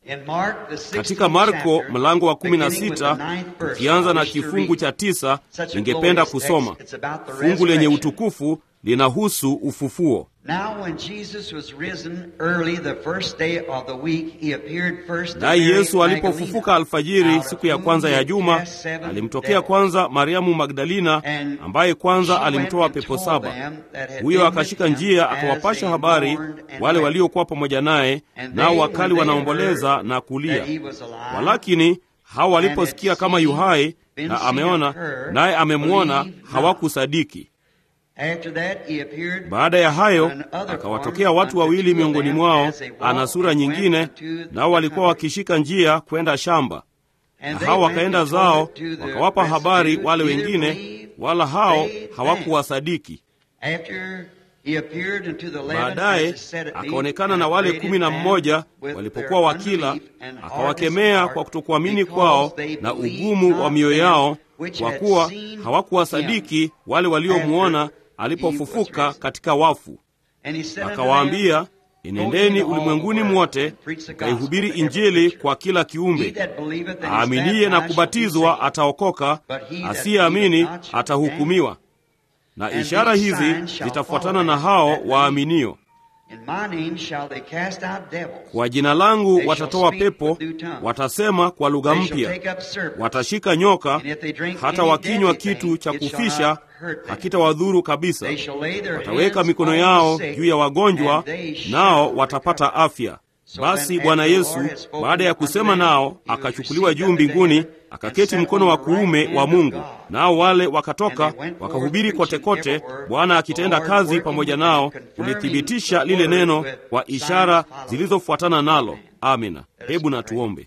Katika Marko mlango wa kumi na sita tukianza na kifungu cha tisa, ningependa kusoma fungu lenye utukufu linahusu ufufuo. Naye Yesu alipofufuka alfajiri siku ya kwanza ya juma, alimtokea kwanza Mariamu Magdalina, ambaye kwanza alimtoa pepo saba. Huyo akashika njia akawapasha habari wale waliokuwa pamoja naye, nao wakali wanaomboleza na kulia. Walakini hao waliposikia kama yuhai na ameona naye amemwona, hawakusadiki. Baada ya hayo akawatokea watu wawili miongoni mwao, ana sura nyingine, nao walikuwa wakishika njia kwenda shamba. Na hao wakaenda zao wakawapa habari wale wengine, wala hao hawakuwasadiki. Baadaye akaonekana na wale kumi na mmoja walipokuwa wakila, akawakemea kwa kutokuamini kwao na ugumu wa mioyo yao, kwa kuwa hawakuwasadiki wale waliomwona alipofufuka katika wafu. Akawaambia, enendeni ulimwenguni mwote mkaihubiri Injili kwa kila kiumbe. Aaminiye na kubatizwa ataokoka, asiyeamini atahukumiwa. Na ishara hizi zitafuatana na hao waaminio. Kwa jina langu watatoa pepo, watasema kwa lugha mpya, watashika nyoka, hata wakinywa kitu cha kufisha hakitawadhuru kabisa. Wataweka mikono yao juu ya wagonjwa, nao watapata afya. Basi Bwana Yesu baada ya kusema nao akachukuliwa juu mbinguni, akaketi mkono wa kuume wa Mungu. Nao wale wakatoka wakahubiri kote kote, Bwana akitenda kazi pamoja nao kulithibitisha lile neno kwa ishara zilizofuatana nalo. Amina. Hebu na tuombe.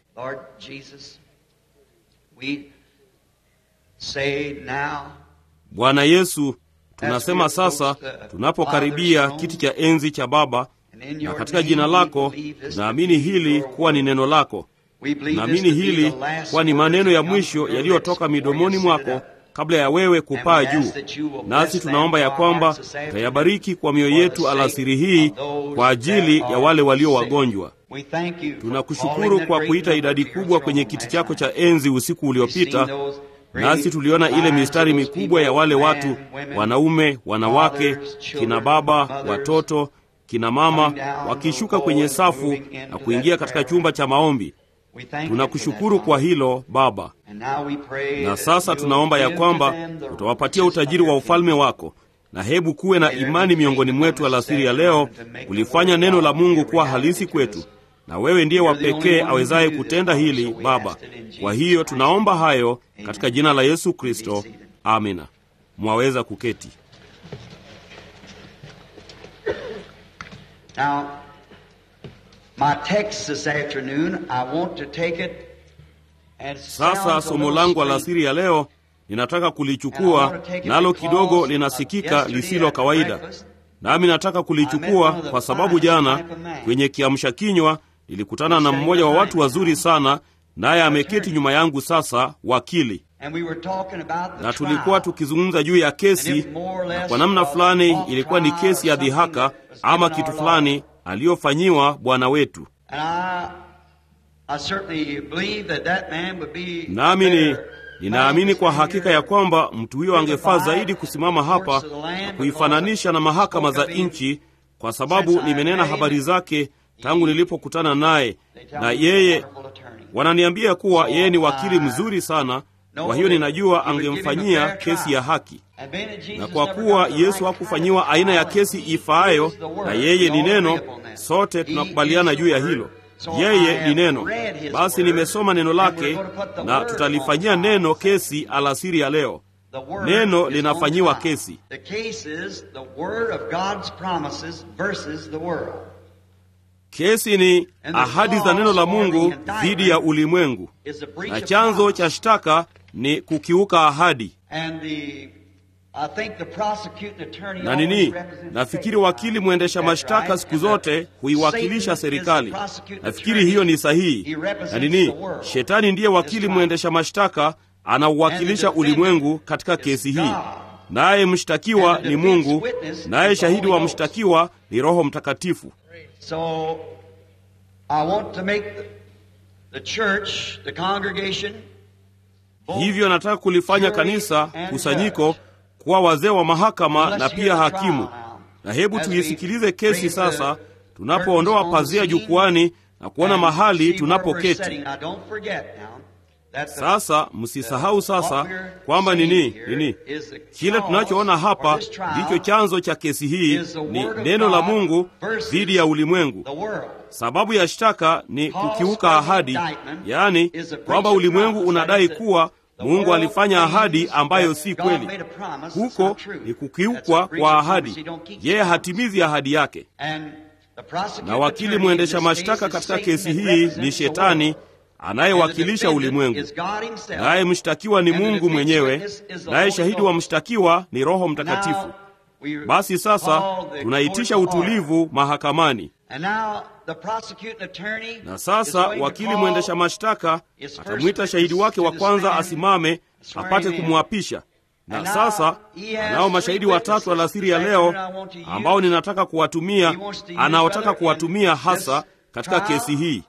Bwana Yesu, tunasema sasa tunapokaribia kiti cha enzi cha Baba na katika jina lako tunaamini hili kuwa ni neno lako. Tunaamini hili kuwa ni maneno ya mwisho yaliyotoka midomoni mwako kabla ya wewe kupaa juu. Nasi tunaomba ya kwamba utayabariki kwa mioyo yetu alasiri hii kwa ajili ya wale walio wagonjwa. Tunakushukuru kwa kuita idadi kubwa kwenye kiti chako cha enzi usiku uliopita, nasi tuliona ile mistari mikubwa ya wale watu, wanaume, wanawake, kina baba, watoto kina mama wakishuka kwenye safu na kuingia katika chumba cha maombi. Tunakushukuru kwa hilo Baba, na sasa tunaomba ya kwamba utawapatia utajiri wa ufalme wako, na hebu kuwe na imani miongoni mwetu alasiri ya leo kulifanya neno la Mungu kuwa halisi kwetu, na wewe ndiye wa pekee awezaye kutenda hili Baba. Kwa hiyo tunaomba hayo katika jina la Yesu Kristo, amina. Mwaweza kuketi. Now, my text this afternoon, I want to take it and Sasa somo langu alasiri ya leo ninataka kulichukua, nalo kidogo linasikika lisilo kawaida, nami nataka kulichukua kwa sababu jana kwenye kiamsha kinywa nilikutana na mmoja wa watu wazuri sana, naye ameketi nyuma yangu sasa, wakili na tulikuwa tukizungumza juu ya kesi, na kwa namna fulani ilikuwa ni kesi ya dhihaka ama kitu fulani aliyofanyiwa Bwana wetu. Nami ni ninaamini kwa hakika ya kwamba mtu huyo angefaa zaidi kusimama hapa na kuifananisha na mahakama za nchi, kwa sababu nimenena habari zake tangu nilipokutana naye, na yeye wananiambia kuwa yeye ni wakili mzuri sana kwa hiyo ninajua angemfanyia kesi ya haki, na kwa kuwa Yesu hakufanyiwa aina ya kesi ifaayo, na yeye ni neno, sote tunakubaliana juu ya hilo. Yeye ni neno. Basi nimesoma neno lake, na tutalifanyia neno kesi alasiri ya leo. Neno linafanyiwa kesi. Kesi ni ahadi za neno la Mungu dhidi ya ulimwengu, na chanzo cha shtaka ni kukiuka ahadi. Na nini? Nafikiri wakili mwendesha mashtaka siku zote huiwakilisha serikali. Nafikiri hiyo ni sahihi. Na nini? Shetani ndiye wakili mwendesha mashtaka, anauwakilisha ulimwengu katika kesi hii, naye mshtakiwa ni Mungu, naye shahidi wa mshtakiwa ni Roho Mtakatifu. the church, the congregation, both hivyo nataka kulifanya kanisa kusanyiko kuwa wazee wa mahakama na pia hakimu na hebu tuisikilize kesi sasa tunapoondoa pazia jukwani na kuona mahali tunapoketi sasa msisahau sasa kwamba nini nini kile tunachoona hapa ndicho chanzo cha kesi hii ni neno la mungu dhidi ya ulimwengu sababu ya shtaka ni kukiuka ahadi yaani kwamba ulimwengu unadai kuwa mungu alifanya ahadi ambayo si kweli huko ni kukiukwa kwa ahadi yeye hatimizi ahadi yake na wakili mwendesha mashtaka katika kesi hii ni shetani anayewakilisha ulimwengu naye mshtakiwa ni mungu mwenyewe naye shahidi wa mshtakiwa ni roho mtakatifu basi sasa tunaitisha utulivu mahakamani na sasa wakili mwendesha mashtaka atamwita shahidi wake wa kwanza asimame apate kumwapisha na sasa anao mashahidi watatu alasiri ya leo ambao ninataka kuwatumia anaotaka kuwatumia hasa katika kesi hii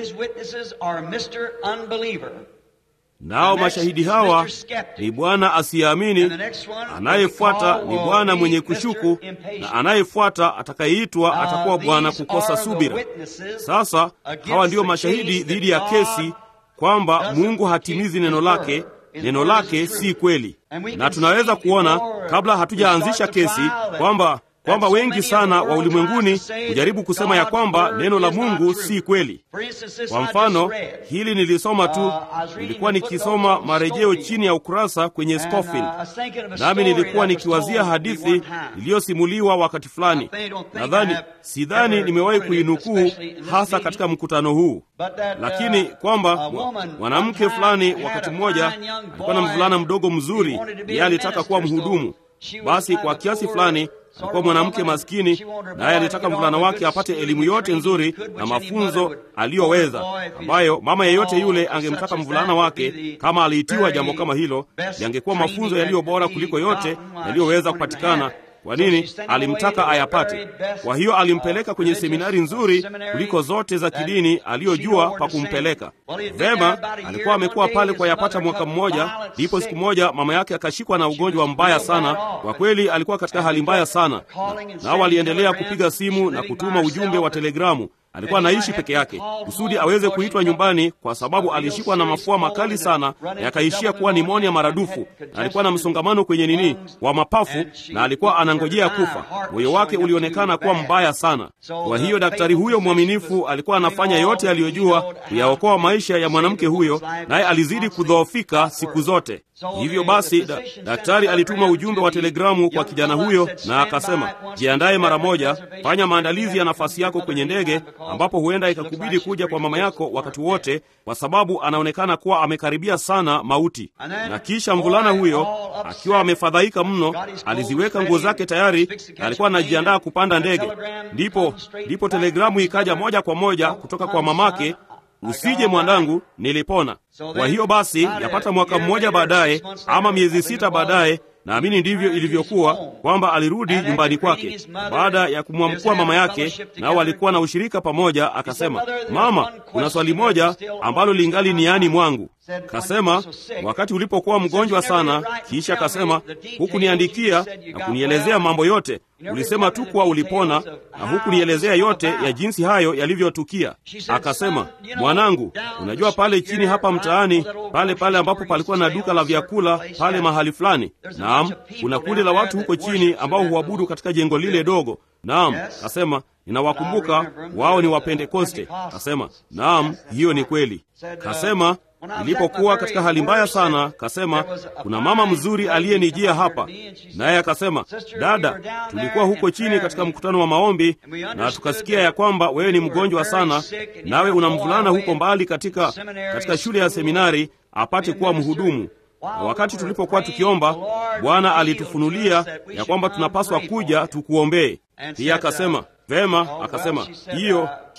nao mashahidi hawa ni bwana asiyeamini anayefuata ni bwana mwenye kushuku na anayefuata atakayeitwa atakuwa bwana kukosa subira sasa hawa ndiyo mashahidi dhidi ya kesi kwamba mungu hatimizi neno lake neno lake si kweli na tunaweza kuona kabla hatujaanzisha kesi kwamba kwamba wengi sana wa ulimwenguni hujaribu kusema ya kwamba neno la mungu si kweli kwa mfano hili nilisoma tu nilikuwa nikisoma marejeo chini ya ukurasa kwenye scofield nami nilikuwa nikiwazia hadithi iliyosimuliwa wakati fulani nadhani sidhani nimewahi kuinukuu hasa katika mkutano huu lakini kwamba mwanamke fulani wakati mmoja alikuwa na mvulana mdogo mzuri yeye alitaka kuwa mhudumu basi kwa kiasi fulani alikuwa mwanamke maskini naye alitaka mvulana wake apate elimu yote nzuri na mafunzo aliyoweza ambayo mama yeyote yule angemtaka mvulana wake kama aliitiwa jambo kama hilo yangekuwa mafunzo yaliyo bora kuliko yote yaliyoweza kupatikana kwa nini alimtaka ayapate kwa hiyo alimpeleka kwenye seminari nzuri kuliko zote za kidini aliyojua pa kumpeleka vema alikuwa amekuwa pale kwa yapata mwaka mmoja ndipo siku moja mama yake akashikwa na ugonjwa mbaya sana kwa kweli alikuwa katika hali mbaya sana nao waliendelea kupiga simu na kutuma ujumbe wa telegramu alikuwa anaishi peke yake kusudi aweze kuitwa nyumbani kwa sababu alishikwa na mafua makali sana na yakaishia kuwa nimonia maradufu na alikuwa na msongamano kwenye nini wa mapafu na alikuwa anangojea kufa moyo wake ulionekana kuwa mbaya sana kwa hiyo daktari huyo mwaminifu alikuwa anafanya yote aliyojua kuyaokoa maisha ya mwanamke huyo naye alizidi kudhoofika siku zote hivyo basi da, daktari alituma ujumbe wa telegramu kwa kijana huyo na akasema jiandaye mara moja fanya maandalizi ya nafasi yako kwenye ndege ambapo huenda ikakubidi kuja kwa mama yako wakati wote kwa sababu anaonekana kuwa amekaribia sana mauti na kisha mvulana huyo akiwa amefadhaika mno aliziweka nguo zake tayari na alikuwa anajiandaa kupanda ndege ndipo ndipo telegramu ikaja moja kwa moja kutoka kwa mamake usije mwandangu nilipona kwa hiyo basi yapata mwaka mmoja baadaye ama miezi sita baadaye naamini ndivyo ilivyokuwa kwamba alirudi nyumbani kwake baada ya kumwamkua mama yake nao walikuwa na ushirika pamoja akasema mama kuna swali moja ambalo lingali niani mwangu kasema wakati ulipokuwa mgonjwa sana kisha kasema hukuniandikia na kunielezea mambo yote ulisema tu kuwa ulipona na hukunielezea yote ya jinsi hayo yalivyotukia akasema mwanangu unajua pale chini hapa mtaani pale pale ambapo palikuwa na duka la vyakula pale mahali fulani naam kuna kundi la watu huko chini ambao huabudu katika jengo lile dogo naam kasema ninawakumbuka wao ni wapentekoste kasema naam hiyo ni kweli kasema nilipokuwa katika hali mbaya sana kasema kuna mama mzuri aliyenijia hapa naye akasema dada tulikuwa huko chini katika mkutano wa maombi na tukasikia ya kwamba wewe ni mgonjwa sana nawe una mvulana huko mbali katika katika shule ya seminari apate kuwa mhudumu na wakati tulipokuwa tukiomba bwana alitufunulia ya kwamba tunapaswa kuja tukuombee pia akasema vema akasema hiyo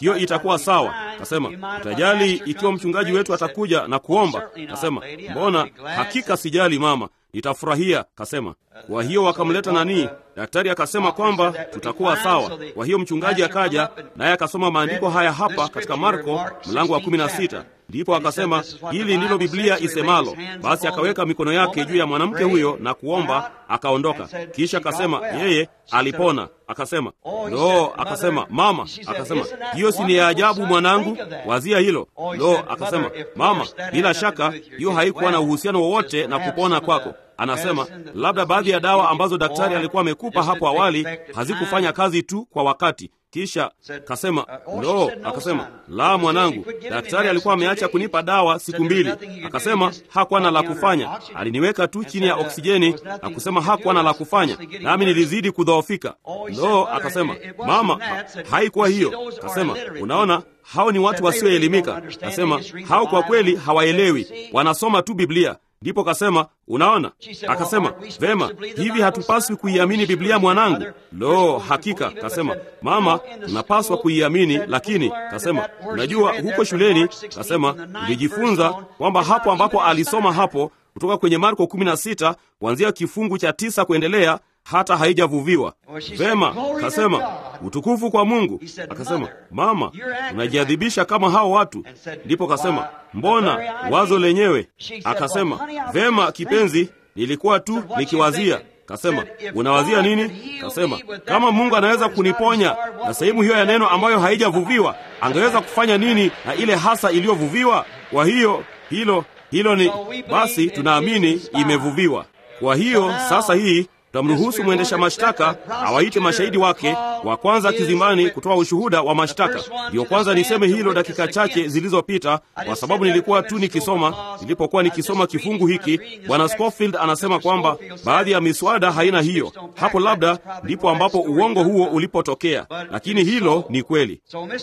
hiyo itakuwa sawa. Kasema, utajali ikiwa mchungaji wetu atakuja na kuomba? Kasema, mbona, hakika sijali mama, nitafurahia. Kasema, kwa hiyo wakamleta nani? Daktari akasema kwamba tutakuwa sawa. Kwa hiyo mchungaji akaja naye akasoma maandiko haya hapa katika Marko mlango wa kumi na sita. Ndipo akasema hili ndilo Biblia isemalo. Basi akaweka mikono yake juu ya mwanamke huyo na kuomba, akaondoka. Kisha akasema yeye alipona. Akasema lo, akasema mama, akasema hiyo si ni ya ajabu mwanangu, wazia hilo. Lo, akasema mama, bila shaka hiyo haikuwa na uhusiano wowote na kupona kwako. Anasema labda baadhi ya dawa ambazo daktari alikuwa amekupa hapo awali hazikufanya kazi tu kwa wakati. Kisha kasema lo, akasema la, mwanangu, daktari alikuwa ameacha kunipa dawa siku mbili. Akasema hakuwa na la kufanya, aliniweka tu chini ya oksijeni na kusema hakuwa na la kufanya, nami nilizidi kudhoofika. Lo, akasema mama, haikuwa hiyo. Kasema unaona, hao ni watu wasioelimika. Kasema hao kwa kweli hawaelewi, wanasoma tu Biblia. Ndipo kasema unaona, akasema vema, hivi hatupaswi kuiamini Biblia mwanangu? Lo, hakika. Kasema mama, tunapaswa kuiamini, lakini kasema unajua, huko shuleni, kasema nilijifunza kwamba hapo ambapo alisoma hapo kutoka kwenye Marko 16 kuanzia kifungu cha tisa kuendelea hata haijavuviwa vema. Kasema utukufu kwa Mungu. Akasema mama, unajiadhibisha kama hao watu. Ndipo kasema mbona, wazo lenyewe. Akasema vema, kipenzi, nilikuwa tu nikiwazia. Kasema unawazia nini? Kasema kama Mungu anaweza kuniponya na sehemu hiyo ya neno ambayo haijavuviwa, angeweza kufanya nini na ile hasa iliyovuviwa? Kwa hiyo hilo hilo ni basi, tunaamini imevuviwa. Kwa hiyo sasa hii tutamruhusu mwendesha mashtaka awaite mashahidi wake wa kwanza kizimbani kutoa ushuhuda wa mashtaka. Ndiyo kwanza niseme hilo dakika chache zilizopita, kwa sababu nilikuwa tu nikisoma, nilipokuwa nikisoma kifungu hiki, bwana Scofield anasema kwamba baadhi ya miswada haina hiyo. Hapo labda ndipo ambapo uongo huo ulipotokea, lakini hilo ni kweli.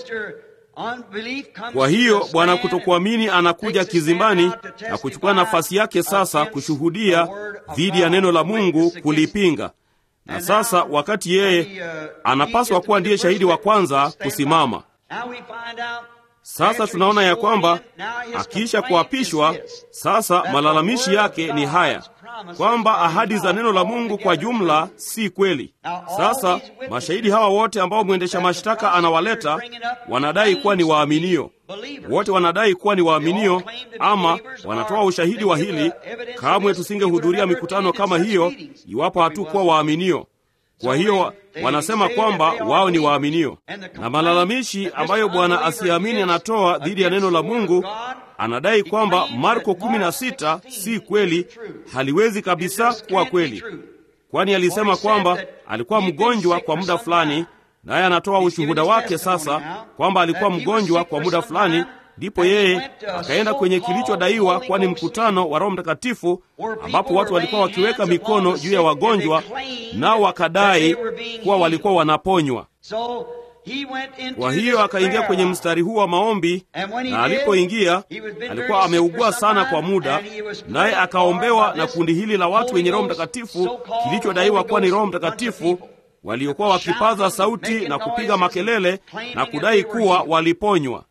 Kwa hiyo bwana kutokuamini anakuja kizimbani na kuchukua nafasi yake sasa kushuhudia dhidi ya neno la Mungu, kulipinga. Na sasa wakati yeye anapaswa kuwa ndiye shahidi wa kwanza kusimama. Sasa tunaona ya kwamba akiisha kuapishwa, sasa malalamishi yake ni haya kwamba ahadi za neno la Mungu kwa jumla si kweli. Sasa mashahidi hawa wote ambao mwendesha mashtaka anawaleta wanadai kuwa ni waaminio. Wote wanadai kuwa ni waaminio, ama wanatoa ushahidi wa hili. Kamwe tusingehudhuria mikutano kama hiyo iwapo hatukuwa waaminio. Kwa hiyo wanasema kwamba wao ni waaminio, na malalamishi ambayo bwana asiamini anatoa dhidi ya neno la Mungu anadai kwamba Marko 16 si kweli, haliwezi kabisa kuwa kweli, kwani alisema kwamba alikuwa mgonjwa kwa muda fulani, naye anatoa ushuhuda wake sasa kwamba alikuwa mgonjwa kwa muda fulani. Ndipo yeye akaenda kwenye kilichodaiwa kuwa ni mkutano wa Roho Mtakatifu, ambapo watu walikuwa wakiweka mikono juu ya wagonjwa, nao wakadai kuwa walikuwa wanaponywa. Kwa hiyo akaingia kwenye mstari huu wa maombi, na alipoingia alikuwa ameugua sana kwa muda, naye akaombewa na kundi hili la watu wenye Roho Mtakatifu, kilichodaiwa kuwa ni Roho Mtakatifu, waliokuwa wakipaza sauti na kupiga makelele na kudai kuwa waliponywa.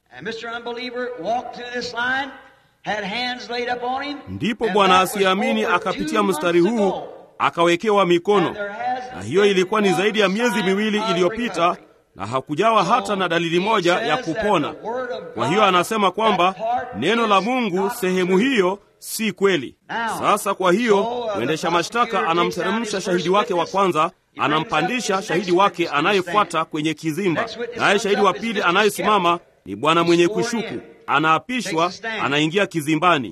Ndipo bwana asiamini akapitia mstari huu akawekewa mikono, na hiyo ilikuwa ni zaidi ya miezi miwili iliyopita na hakujawa hata na dalili moja ya kupona. Kwa hiyo anasema kwamba neno la Mungu sehemu hiyo si kweli. Sasa kwa hiyo mwendesha mashtaka anamteremsha shahidi wake wa kwanza, anampandisha shahidi wake anayefuata kwenye kizimba, naye shahidi wa pili anayesimama ni bwana mwenye kushuku, anaapishwa, anaingia kizimbani.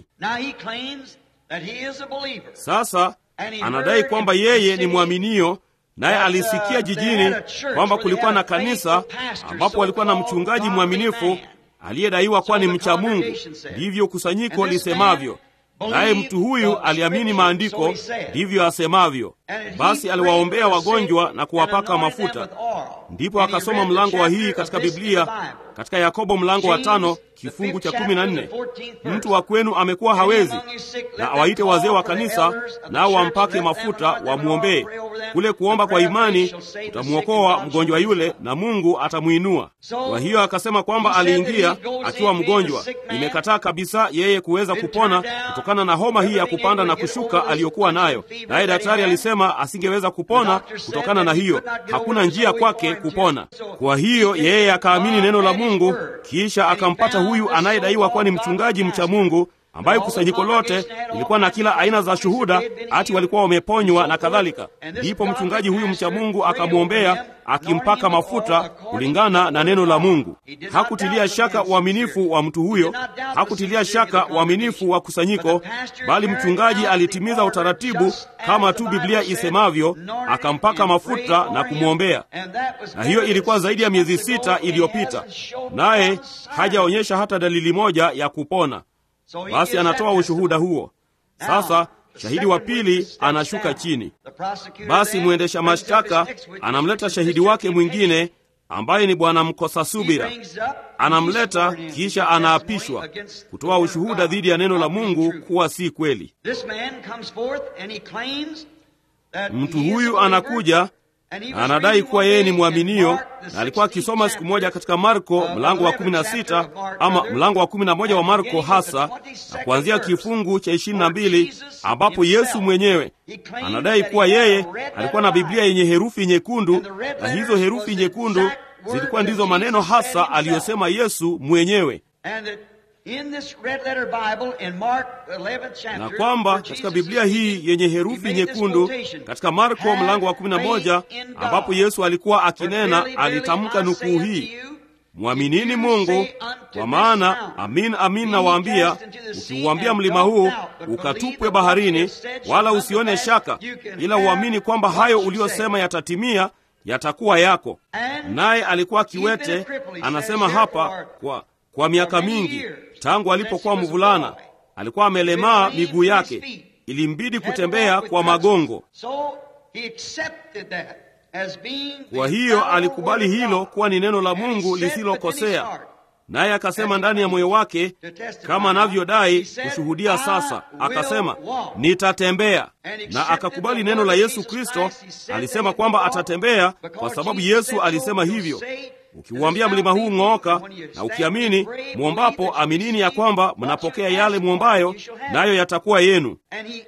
Sasa anadai kwamba yeye ni mwaminio naye alisikia jijini kwamba kulikuwa na kanisa ambapo walikuwa na mchungaji mwaminifu aliyedaiwa kuwa ni mcha Mungu, ndivyo kusanyiko lisemavyo. Naye mtu huyu aliamini maandiko, ndivyo asemavyo. Basi aliwaombea wagonjwa na kuwapaka mafuta. Ndipo akasoma mlango wa hii katika Biblia, katika Yakobo mlango wa tano, kifungu cha kumi na nne mtu wa kwenu amekuwa hawezi, na awaite wazee wa kanisa, nao wampake mafuta, wamwombee. Kule kuomba kwa imani utamwokoa mgonjwa yule, na Mungu atamwinua. Kwa hiyo akasema kwamba aliingia akiwa mgonjwa. Imekataa kabisa yeye kuweza kupona kutokana na homa hii ya kupanda na kushuka aliyokuwa nayo, naye daktari alisema asingeweza kupona kutokana na hiyo, hakuna njia kwake kupona. Kwa hiyo yeye akaamini neno la Mungu, kisha akampata huyu anayedaiwa kuwa ni mchungaji mcha Mungu ambayo kusanyiko lote lilikuwa na kila aina za shuhuda, ati walikuwa wameponywa na kadhalika. Ndipo mchungaji huyu mcha Mungu akamwombea akimpaka mafuta kulingana na neno la Mungu. Hakutilia shaka uaminifu wa mtu huyo, hakutilia shaka uaminifu wa kusanyiko, bali mchungaji alitimiza utaratibu kama tu Biblia isemavyo, akampaka mafuta na kumwombea. Na hiyo ilikuwa zaidi ya miezi sita iliyopita, naye hajaonyesha hata dalili moja ya kupona. Basi anatoa ushuhuda huo. Sasa shahidi wa pili anashuka chini. Basi mwendesha mashtaka anamleta shahidi wake mwingine ambaye ni bwana mkosa subira. Anamleta kisha anaapishwa kutoa ushuhuda dhidi ya neno la Mungu kuwa si kweli. Mtu huyu anakuja na anadai kuwa yeye ni mwaminio, na alikuwa akisoma siku moja katika Marko mlango wa 16 ama mlango wa 11 wa Marko hasa, na kuanzia kifungu cha 22 ambapo Yesu mwenyewe anadai kuwa yeye alikuwa na Biblia yenye herufi nyekundu, na hizo herufi nyekundu zilikuwa ndizo maneno hasa aliyosema Yesu mwenyewe na kwamba katika Biblia hii yenye herufi nyekundu katika Marko mlango wa 11 ambapo Yesu alikuwa akinena, alitamka nukuu hii: mwaminini Mungu, kwa maana amin amin nawaambia, ukiuambia mlima huu ukatupwe baharini, wala usione shaka, ila uamini kwamba hayo uliyosema yatatimia, yatakuwa yako. Naye alikuwa kiwete, anasema hapa kwa kwa miaka mingi tangu alipokuwa mvulana, alikuwa amelemaa miguu yake, ilimbidi kutembea kwa magongo. Kwa hiyo alikubali hilo kuwa ni neno la Mungu lisilokosea, naye akasema ndani ya moyo wake, kama anavyodai kushuhudia sasa, akasema nitatembea. Na akakubali neno la Yesu Kristo. Alisema kwamba atatembea kwa sababu Yesu alisema hivyo. Ukiuambia mlima huu ng'ooka, na ukiamini mwombapo, aminini ya kwamba mnapokea yale mwombayo, nayo yatakuwa yenu.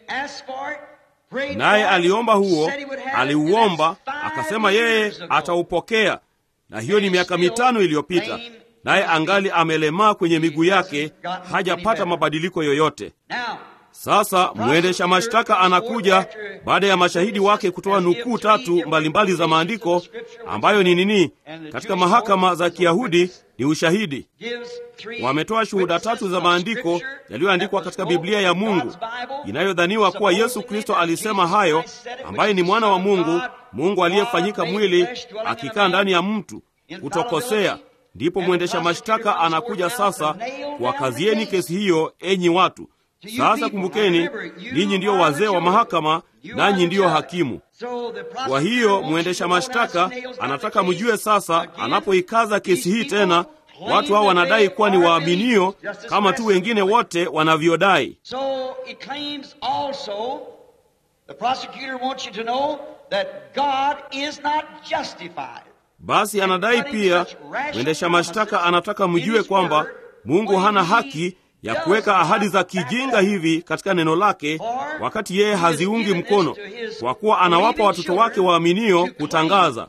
Naye aliomba huo, aliuomba, akasema yeye ataupokea. Na hiyo ni miaka mitano iliyopita, naye angali amelemaa kwenye miguu yake, hajapata mabadiliko yoyote. Sasa mwendesha mashtaka anakuja baada ya mashahidi wake kutoa nukuu tatu mbalimbali mbali za maandiko ambayo ni nini? Katika mahakama za Kiyahudi ni ushahidi. Wametoa shuhuda tatu za maandiko yaliyoandikwa katika Biblia ya Mungu inayodhaniwa kuwa Yesu Kristo alisema hayo, ambaye ni mwana wa Mungu, Mungu aliyefanyika mwili akikaa ndani ya mtu, kutokosea. Ndipo mwendesha mashtaka anakuja sasa kuwakazieni kesi hiyo, enyi watu. Sasa kumbukeni, ninyi ndiyo wazee wa mahakama, nanyi ndiyo hakimu. Kwa hiyo mwendesha mashtaka anataka mjue sasa, anapoikaza kesi hii tena, watu hao wanadai kuwa ni waaminio kama tu wengine wote wanavyodai. Basi anadai pia, mwendesha mashtaka anataka mjue kwamba Mungu hana haki ya kuweka ahadi za kijinga hivi katika neno lake, wakati yeye haziungi mkono, kwa kuwa anawapa watoto wake waaminio kutangaza,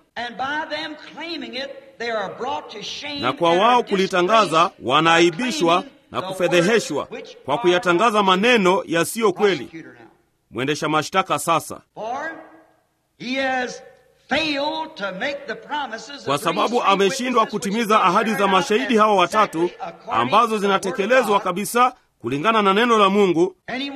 na kwa wao kulitangaza wanaaibishwa na kufedheheshwa kwa kuyatangaza maneno yasiyo kweli. Mwendesha mashtaka sasa kwa sababu ameshindwa kutimiza ahadi za mashahidi hawa watatu ambazo zinatekelezwa kabisa kulingana na neno la Mungu.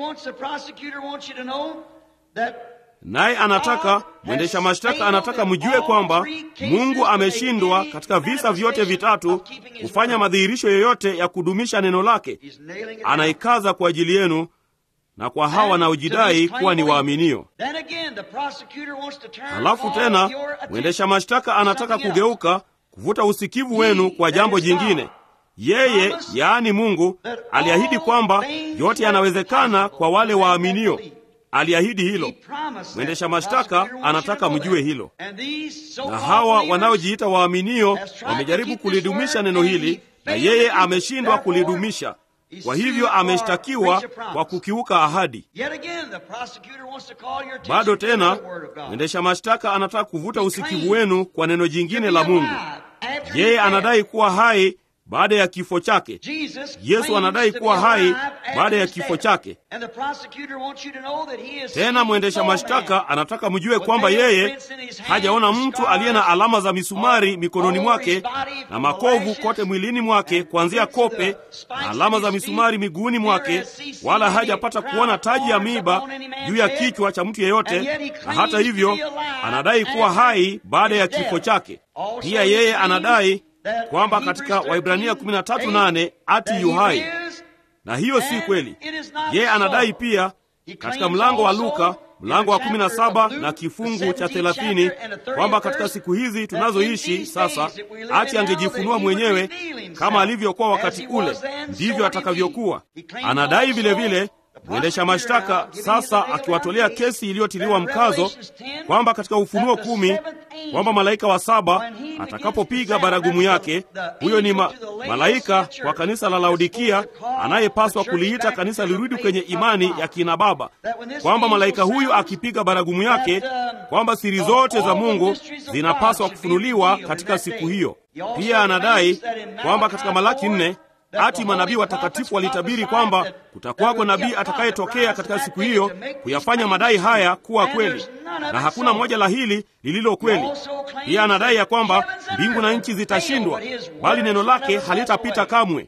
Naye anataka mwendesha mashtaka anataka mjue kwamba Mungu ameshindwa katika visa vyote vitatu kufanya madhihirisho yoyote ya kudumisha neno lake. Anaikaza kwa ajili yenu na kwa hawa wanaojidai kuwa ni waaminio. Halafu tena mwendesha mashtaka anataka kugeuka kuvuta usikivu wenu kwa jambo jingine. Yeye, yaani Mungu, aliahidi kwamba yote yanawezekana kwa wale waaminio. Aliahidi hilo. Mwendesha mashtaka anataka mjue hilo, na hawa wanaojiita waaminio wamejaribu kulidumisha neno hili, na yeye ameshindwa kulidumisha. Kwa hivyo ameshtakiwa kwa kukiuka ahadi. Bado tena, mwendesha mashtaka anataka kuvuta usikivu wenu kwa neno jingine la Mungu. Yeye anadai kuwa hai baada ya kifo chake. Yesu anadai kuwa hai baada ya kifo chake. Tena mwendesha mashtaka anataka mjue kwamba yeye hajaona mtu aliye na alama za misumari mikononi mwake na makovu kote mwilini mwake kuanzia kope na alama za misumari miguuni mwake, wala hajapata kuona taji ya miiba juu ya kichwa cha mtu yeyote, na hata hivyo anadai kuwa hai baada ya kifo chake. Pia yeye anadai kwamba katika Waibrania 13:8 ati yu hai, na hiyo si kweli. Yeye anadai pia katika mlango wa Luka mlango wa 17 na kifungu cha 30 kwamba katika siku hizi tunazoishi sasa, ati angejifunua mwenyewe kama alivyokuwa wakati ule, ndivyo atakavyokuwa. Anadai vilevile mwendesha mashtaka sasa akiwatolea kesi iliyotiliwa mkazo kwamba katika Ufunuo kumi kwamba malaika wa saba atakapopiga baragumu yake, huyo ni ma, malaika kwa kanisa la Laodikia anayepaswa kuliita kanisa lirudi kwenye imani ya kina baba, kwamba malaika huyu akipiga baragumu yake, kwamba siri zote za Mungu zinapaswa kufunuliwa katika siku hiyo. Pia anadai kwamba katika Malaki nne ati manabii watakatifu walitabiri kwamba kutakuwako nabii atakayetokea katika siku hiyo kuyafanya madai haya kuwa kweli, na hakuna moja la hili lililo kweli. Pia anadai ya kwamba mbingu na nchi zitashindwa, bali neno lake halitapita kamwe.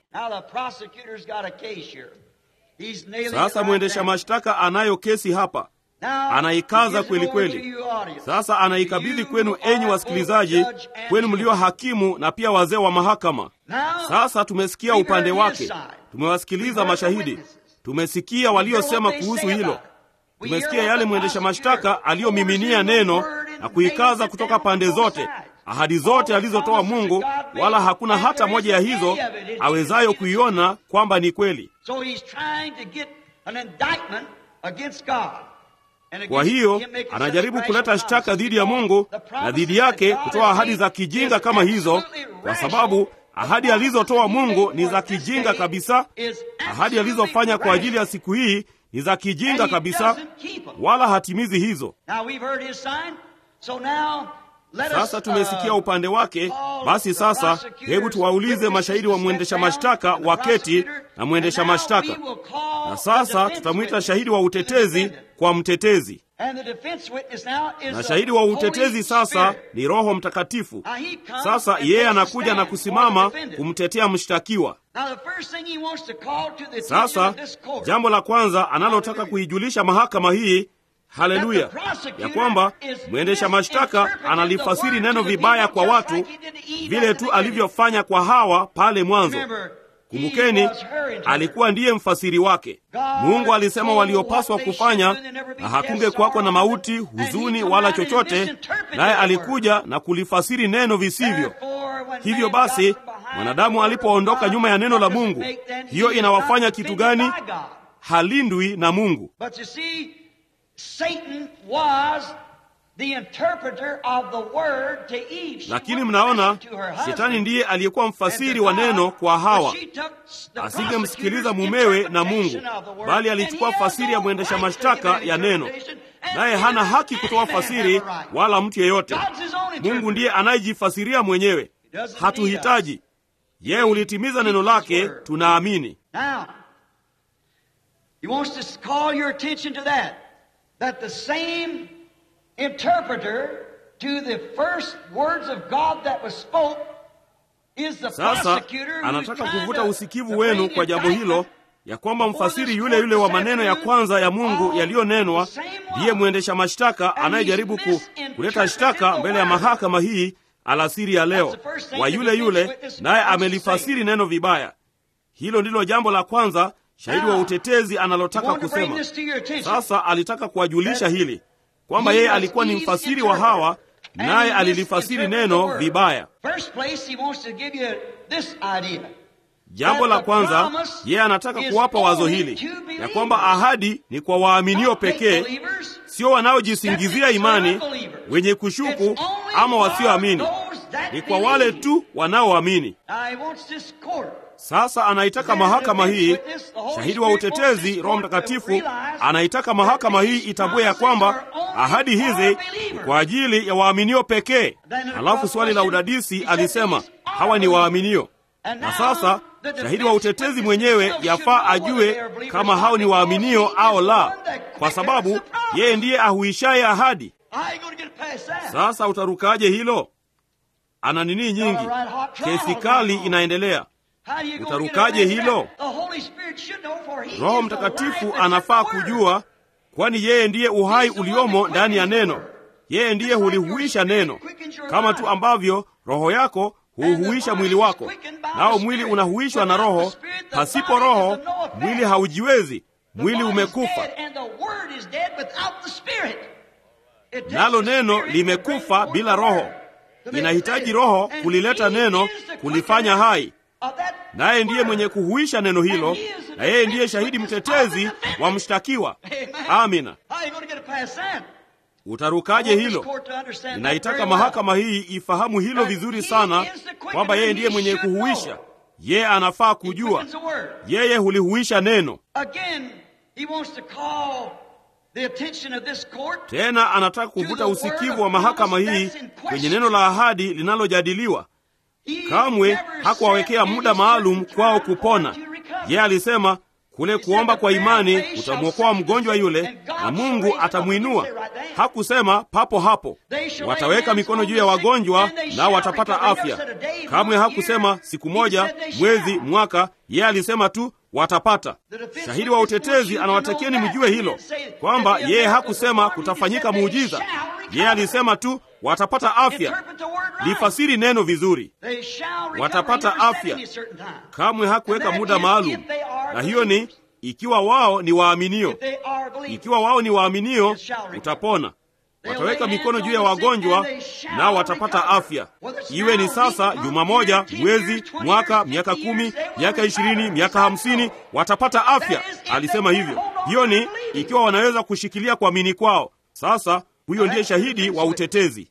Sasa mwendesha mashtaka anayo kesi hapa, anaikaza kweli kweli. Sasa anaikabidhi kwenu, enyi wasikilizaji, kwenu mlio hakimu na pia wazee wa mahakama. Sasa tumesikia upande wake, tumewasikiliza mashahidi, tumesikia waliosema kuhusu hilo, tumesikia yale mwendesha mashtaka aliyomiminia neno na kuikaza kutoka pande zote, ahadi zote alizotoa Mungu, wala hakuna hata moja ya hizo awezayo kuiona kwamba ni kweli. Kwa hiyo anajaribu kuleta shtaka dhidi ya Mungu na dhidi yake kutoa ahadi za kijinga kama hizo, kwa sababu ahadi alizotoa Mungu ni za kijinga kabisa. Ahadi alizofanya kwa ajili ya siku hii ni za kijinga kabisa, wala hatimizi hizo. Sasa tumesikia upande wake. Basi sasa, hebu tuwaulize mashahidi wa mwendesha mashtaka waketi na mwendesha mashtaka, na sasa tutamwita shahidi wa utetezi kwa mtetezi, na shahidi wa utetezi sasa ni Roho Mtakatifu. Sasa yeye anakuja na kusimama kumtetea mshtakiwa. Sasa jambo la kwanza analotaka kuijulisha mahakama hii Haleluya, ya kwamba mwendesha mashtaka analifasiri neno vibaya kwa watu vile tu alivyofanya kwa Hawa pale mwanzo. Kumbukeni, alikuwa ndiye mfasiri wake. Mungu alisema waliopaswa kufanya, na hakunge kwako na mauti, huzuni wala chochote, naye alikuja na kulifasiri neno visivyo. Hivyo basi, mwanadamu alipoondoka nyuma ya neno la Mungu, hiyo inawafanya kitu gani? Halindwi na Mungu. Satan was the interpreter of the word to Eve. Lakini mnaona, shetani ndiye aliyekuwa mfasiri wa neno kwa Hawa. Asingemsikiliza mumewe na Mungu, bali alichukua fasiri ya mwendesha mashtaka ya neno, naye hana haki kutoa fasiri wala mtu yeyote. Mungu ndiye anayejifasiria mwenyewe, hatuhitaji yeye. Hulitimiza neno lake, tunaamini. That the same interpreter to the first words of God that was spoke is the Sasa prosecutor anataka kuvuta usikivu wenu kwa jambo hilo, ya kwamba mfasiri yule yule wa maneno ya kwanza ya Mungu yaliyonenwa ndiye mwendesha mashtaka anayejaribu ku, kuleta shtaka mbele ya mahakama hii alasiri ya leo, wa yule yule, naye amelifasiri neno vibaya. Hilo ndilo jambo la kwanza shahidi wa utetezi analotaka kusema. Sasa alitaka kuwajulisha hili kwamba yeye alikuwa ni mfasiri wa Hawa, naye alilifasiri neno vibaya. Jambo la kwanza, yeye anataka kuwapa wazo hili ya kwamba ahadi ni kwa waaminio pekee, sio wanaojisingizia imani, wenye kushuku ama wasioamini. Ni kwa wale tu wanaoamini. Sasa anaitaka mahakama hii, shahidi wa utetezi, Roho Mtakatifu anaitaka mahakama hii itambue ya kwamba ahadi hizi ni kwa ajili ya waaminio pekee. Halafu swali la udadisi alisema hawa ni waaminio, na sasa shahidi wa utetezi mwenyewe yafaa ajue kama hao ni waaminio au la, kwa sababu yeye ndiye ahuishaye ahadi. Sasa utarukaje hilo? Ana nini nyingi, kesi kali inaendelea. Utarukaje hilo? Roho Mtakatifu anafaa kujua, kwani yeye ndiye uhai uliomo ndani ya neno. Yeye ndiye hulihuisha neno, kama tu ambavyo roho yako huuhuisha mwili wako, nao mwili unahuishwa na Roho. Pasipo Roho mwili haujiwezi, mwili umekufa, nalo neno limekufa bila Roho. Inahitaji Roho kulileta neno, kulifanya hai, naye ndiye mwenye kuhuisha neno hilo, na yeye ndiye shahidi mtetezi wa mshtakiwa. Amina. Utarukaje hilo? Ninaitaka mahakama hii ifahamu hilo vizuri sana, kwamba yeye ndiye mwenye kuhuisha. Yeye anafaa kujua, yeye hulihuisha neno. Tena anataka kuvuta usikivu wa mahakama hii kwenye neno la ahadi linalojadiliwa. Kamwe hakuwawekea muda maalum kwao kupona. Yeye alisema kule kuomba kwa imani kutamwokoa mgonjwa yule na Mungu atamwinua. Hakusema papo hapo wataweka mikono juu ya wagonjwa nao watapata afya. Kamwe hakusema siku moja, mwezi, mwaka. Yeye alisema tu watapata. Shahidi wa utetezi anawatakeni mjue hilo, kwamba yeye hakusema kutafanyika muujiza. Yeye alisema tu watapata afya. Lifasiri neno vizuri, watapata afya. Kamwe hakuweka muda maalum, na hiyo ni ikiwa wao ni waaminio. Ikiwa wao ni waaminio, utapona. Wataweka mikono juu ya wagonjwa nao watapata afya. Iwe ni sasa, juma moja, mwezi, mwaka, miaka kumi, miaka ishirini, miaka hamsini, watapata afya. Alisema hivyo. Hiyo ni ikiwa wanaweza kushikilia kuamini kwao. Sasa huyo ndiye shahidi wa utetezi.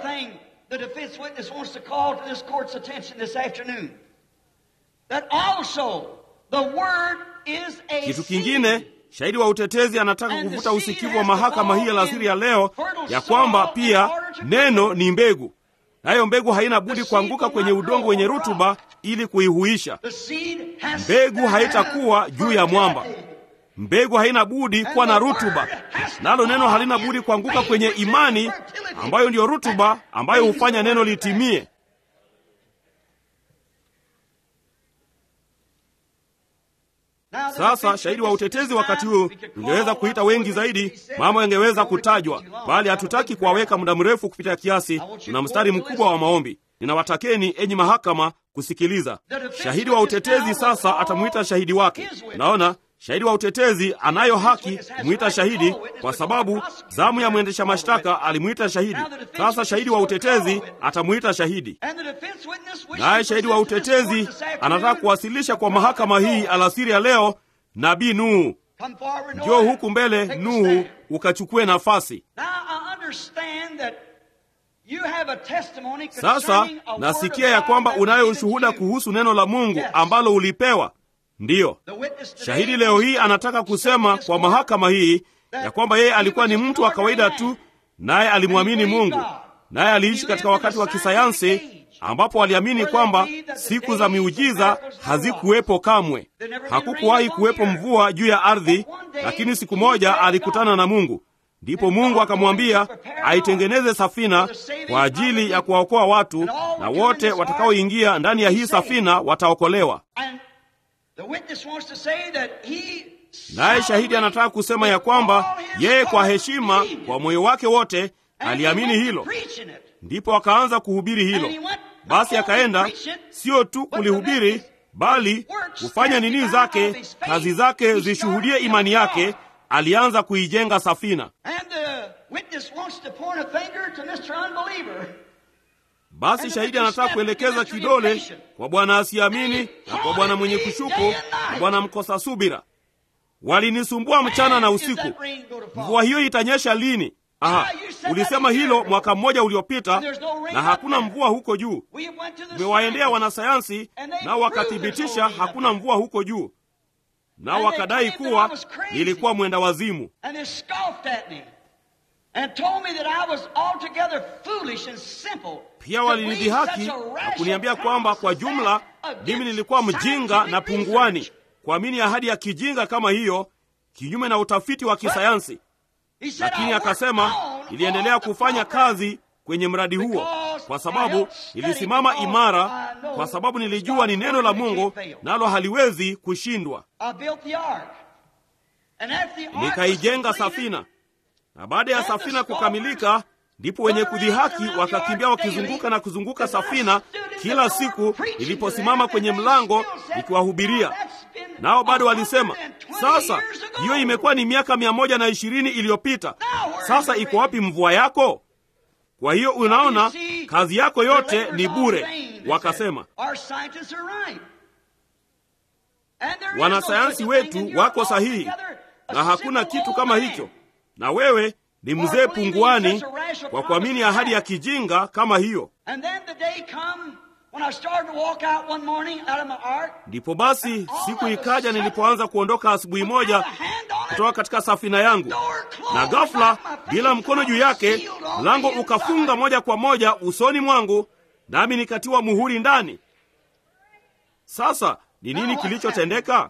Kitu kingine shahidi wa utetezi anataka kuvuta usikivu wa mahakama hii alasiri ya leo, ya kwamba pia neno ni mbegu, nayo mbegu haina budi kuanguka kwenye udongo wenye rutuba ili kuihuisha. Mbegu haitakuwa juu ya mwamba. Mbegu haina budi kuwa na rutuba, nalo neno halina budi kuanguka kwenye imani, ambayo ndiyo rutuba ambayo hufanya neno litimie. Sasa shahidi wa utetezi wakati huu, ungeweza kuita wengi zaidi, mambo yangeweza kutajwa, bali hatutaki kuwaweka muda mrefu kupita kiasi. Tuna mstari mkubwa wa maombi. Ninawatakeni enyi mahakama kusikiliza. Shahidi wa utetezi sasa atamwita shahidi wake. Unaona, shahidi wa utetezi anayo haki kumwita shahidi, kwa sababu zamu ya mwendesha mashtaka alimwita shahidi. Sasa shahidi wa utetezi atamwita shahidi, naye shahidi wa utetezi anataka kuwasilisha kwa mahakama hii alasiri ya leo nabii Nuhu. Njoo huku mbele, Nuhu, ukachukue nafasi. Sasa nasikia ya kwamba unayo ushuhuda kuhusu neno la Mungu ambalo ulipewa. Ndiyo, shahidi leo hii anataka kusema kwa mahakama hii ya kwamba yeye alikuwa ni mtu wa kawaida tu, naye alimwamini Mungu, naye aliishi katika wakati wa kisayansi ambapo aliamini kwamba siku za miujiza hazikuwepo kamwe. Hakukuwahi kuwepo mvua juu ya ardhi, lakini siku moja alikutana na Mungu. Ndipo Mungu akamwambia aitengeneze safina kwa ajili ya kuwaokoa watu, na wote watakaoingia ndani ya hii safina wataokolewa. Naye shahidi anataka kusema ya kwamba yeye kwa heshima, kwa moyo wake wote aliamini hilo, ndipo akaanza kuhubiri hilo. Basi akaenda sio tu kulihubiri, bali kufanya nini zake, kazi zake zishuhudie imani yake. Alianza kuijenga safina. Basi shahidi anataka kuelekeza kidole kwa bwana asiamini na kwa bwana mwenye kushuku na bwana mkosa subira. Walinisumbua mchana na usiku, mvua hiyo itanyesha lini? Aha, ulisema hilo mwaka mmoja uliopita, na hakuna mvua huko juu. Tumewaendea wanasayansi, nao wakathibitisha hakuna mvua huko juu, nao wakadai kuwa nilikuwa mwenda wazimu. Pia walinidhihaki na kuniambia kwamba kwa jumla mimi nilikuwa mjinga na punguani kuamini ahadi ya kijinga kama hiyo, kinyume na utafiti wa kisayansi. Lakini akasema niliendelea kufanya kazi kwenye mradi huo kwa sababu nilisimama imara, kwa sababu nilijua ni neno la Mungu nalo haliwezi kushindwa. Nikaijenga safina, na baada ya safina kukamilika, ndipo wenye kudhihaki wakakimbia wakizunguka na kuzunguka safina kila siku niliposimama kwenye mlango nikiwahubiria. Nao bado walisema, sasa hiyo imekuwa ni miaka mia moja na ishirini iliyopita, sasa iko wapi mvua yako? Kwa hiyo unaona, kazi yako yote ni bure. Wakasema wanasayansi wetu wako sahihi, na hakuna kitu kama hicho, na wewe ni mzee punguani kwa kuamini ahadi ya kijinga kama hiyo. Ndipo basi siku ikaja nilipoanza kuondoka asubuhi moja kutoka katika safina yangu, na ghafla, bila mkono juu yake, mlango ukafunga moja kwa moja usoni mwangu, nami nikatiwa muhuri ndani. Sasa ni nini kilichotendeka?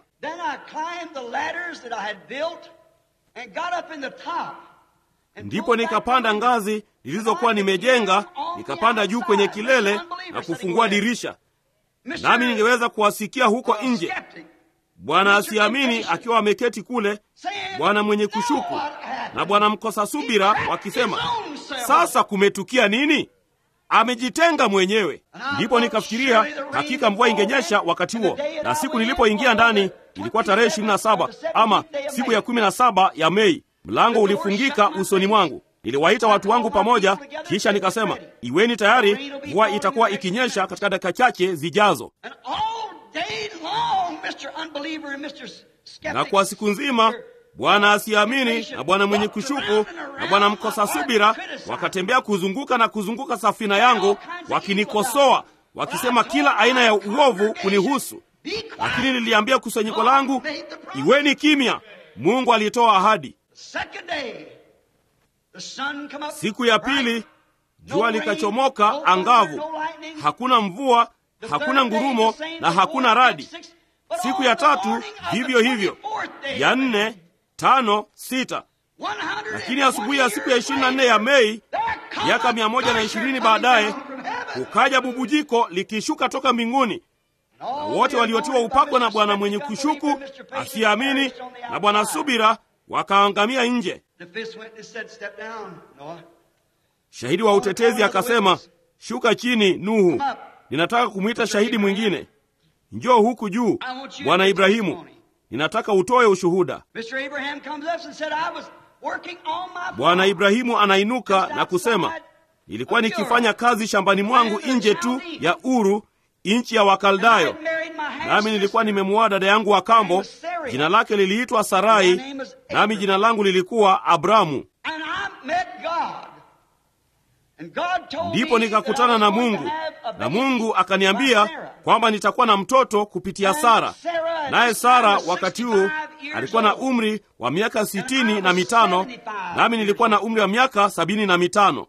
Ndipo nikapanda ngazi nilizokuwa nimejenga, nikapanda juu kwenye kilele na kufungua dirisha, nami ningeweza kuwasikia huko nje bwana asiamini akiwa ameketi kule, bwana mwenye kushuku na bwana mkosa subira wakisema, sasa kumetukia nini? Amejitenga mwenyewe. Ndipo nikafikiria hakika mvua ingenyesha wakati huo, na siku nilipoingia ndani ilikuwa tarehe 27 ama siku ya 17 ya Mei. Mlango ulifungika usoni mwangu. Niliwaita watu wangu pamoja, kisha nikasema, iweni tayari, mvua itakuwa ikinyesha katika dakika chache zijazo. Na kwa siku nzima bwana asiamini na bwana mwenye kushuku na bwana mkosa subira wakatembea kuzunguka na kuzunguka safina yangu, wakinikosoa wakisema kila aina ya uovu kunihusu. Lakini niliambia kusanyiko langu, iweni kimya, Mungu alitoa ahadi. Siku ya pili jua likachomoka angavu, hakuna mvua, hakuna ngurumo na hakuna radi. Siku ya tatu vivyo hivyo, ya nne, tano, sita. Lakini asubuhi ya siku ya ishirini na nne ya Mei, miaka mia moja na ishirini baadaye, kukaja bubujiko likishuka toka mbinguni, na wote waliotiwa upako na bwana mwenye kushuku asiamini na bwana subira wakaangamia nje. Shahidi wa utetezi akasema, shuka chini, Nuhu, ninataka kumwita shahidi mwingine. Njoo huku juu, bwana Ibrahimu, ninataka utoe ushuhuda. Bwana Ibrahimu anainuka na kusema, nilikuwa nikifanya kazi shambani mwangu nje tu ya Uru, nchi ya Wakaldayo, nami nilikuwa nimemuoa dada yangu wa kambo, jina lake liliitwa Sarai, nami jina langu lilikuwa Abramu. Ndipo nikakutana na Mungu, na Mungu akaniambia kwamba nitakuwa na mtoto kupitia Sara. Naye Sara wakati huo alikuwa na umri wa miaka sitini na mitano, nami nilikuwa na umri wa miaka sabini na mitano.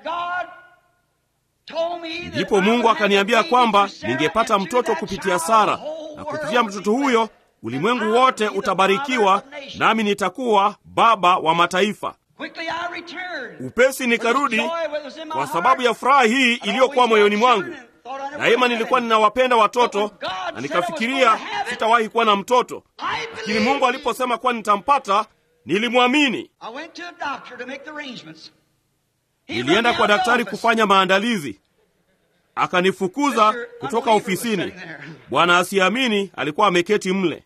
Ndipo Mungu akaniambia kwamba ningepata mtoto kupitia Sara, na kupitia mtoto huyo ulimwengu wote utabarikiwa, nami nitakuwa baba wa mataifa. Upesi nikarudi kwa sababu ya furaha hii iliyokuwa moyoni mwangu. Daima nilikuwa ninawapenda watoto na nikafikiria sitawahi kuwa na mtoto, lakini Mungu aliposema kuwa nitampata, nilimwamini. Nilienda kwa daktari kufanya maandalizi, akanifukuza kutoka ofisini. Bwana asiamini alikuwa ameketi mle.